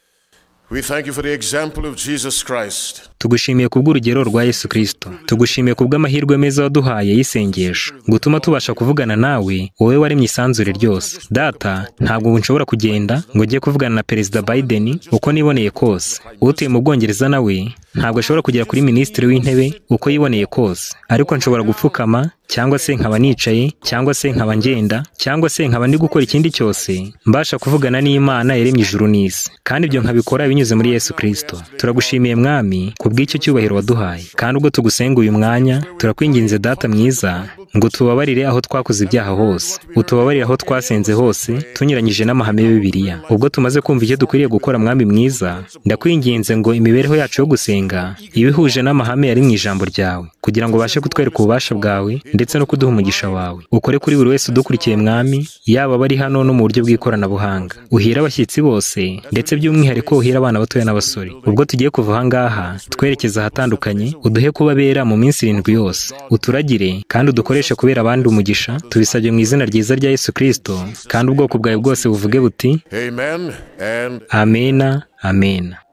We thank you for the example of Jesus Christ. tugushimiye kubw'urugero rwa yesu kirisito tugushimiye kubw'amahirwe meza waduhaye y'isengesho gutuma tubasha kuvugana nawe wowe waremye isanzure ryose data ntabwo ubu nshobora kugenda ngo njye kuvugana na perezida biden uko niboneye kose utuye mu bwongereza nawe ntabwo ashobora kugera kuri minisitiri w'intebe uko yiboneye kose ariko nshobora gupfukama cyangwa se nkaba nicaye cyangwa se nkaba ngenda cyangwa se nkaba ndi gukora ikindi cyose mbasha kuvugana n'imana yaremye ijuru n'isi kandi ibyo nkabikora binyuze muri yesu kirisito turagushimiye mwami kubw'icyo cyubahiro waduhaye kandi ubwo tugusenga uyu mwanya turakwinginze data mwiza ngo tubabarire aho twakoze ibyaha hose utubabarire aho twasenze hose tunyuranyije n'amahame ya bibiliya ubwo tumaze kumva icyo dukwiriye gukora mwami mwiza ndakwinginze ngo imibereho yacu yo gusenga iba ihuje n'amahame yari mu ijambo ryawe kugira ngo ubashe kutwereka ububasha bwawe ndetse no kuduha umugisha wawe ukore kuri buri wese udukurikiye mwami yaba abari hano no mu buryo bw'ikoranabuhanga uhire abashyitsi bose ndetse by'umwihariko uhire abana batoya n'abasore ubwo tugiye kuva aha ngaha twerekeza ahatandukanye uduhe kuba bera mu minsi irindwi yose uturagire kandi udukoreshe kubera abandi umugisha tubisabye mu izina ryiza rya yesu kirisito kandi ubwoko bwawe bwose buvuge buti Amen and amena amena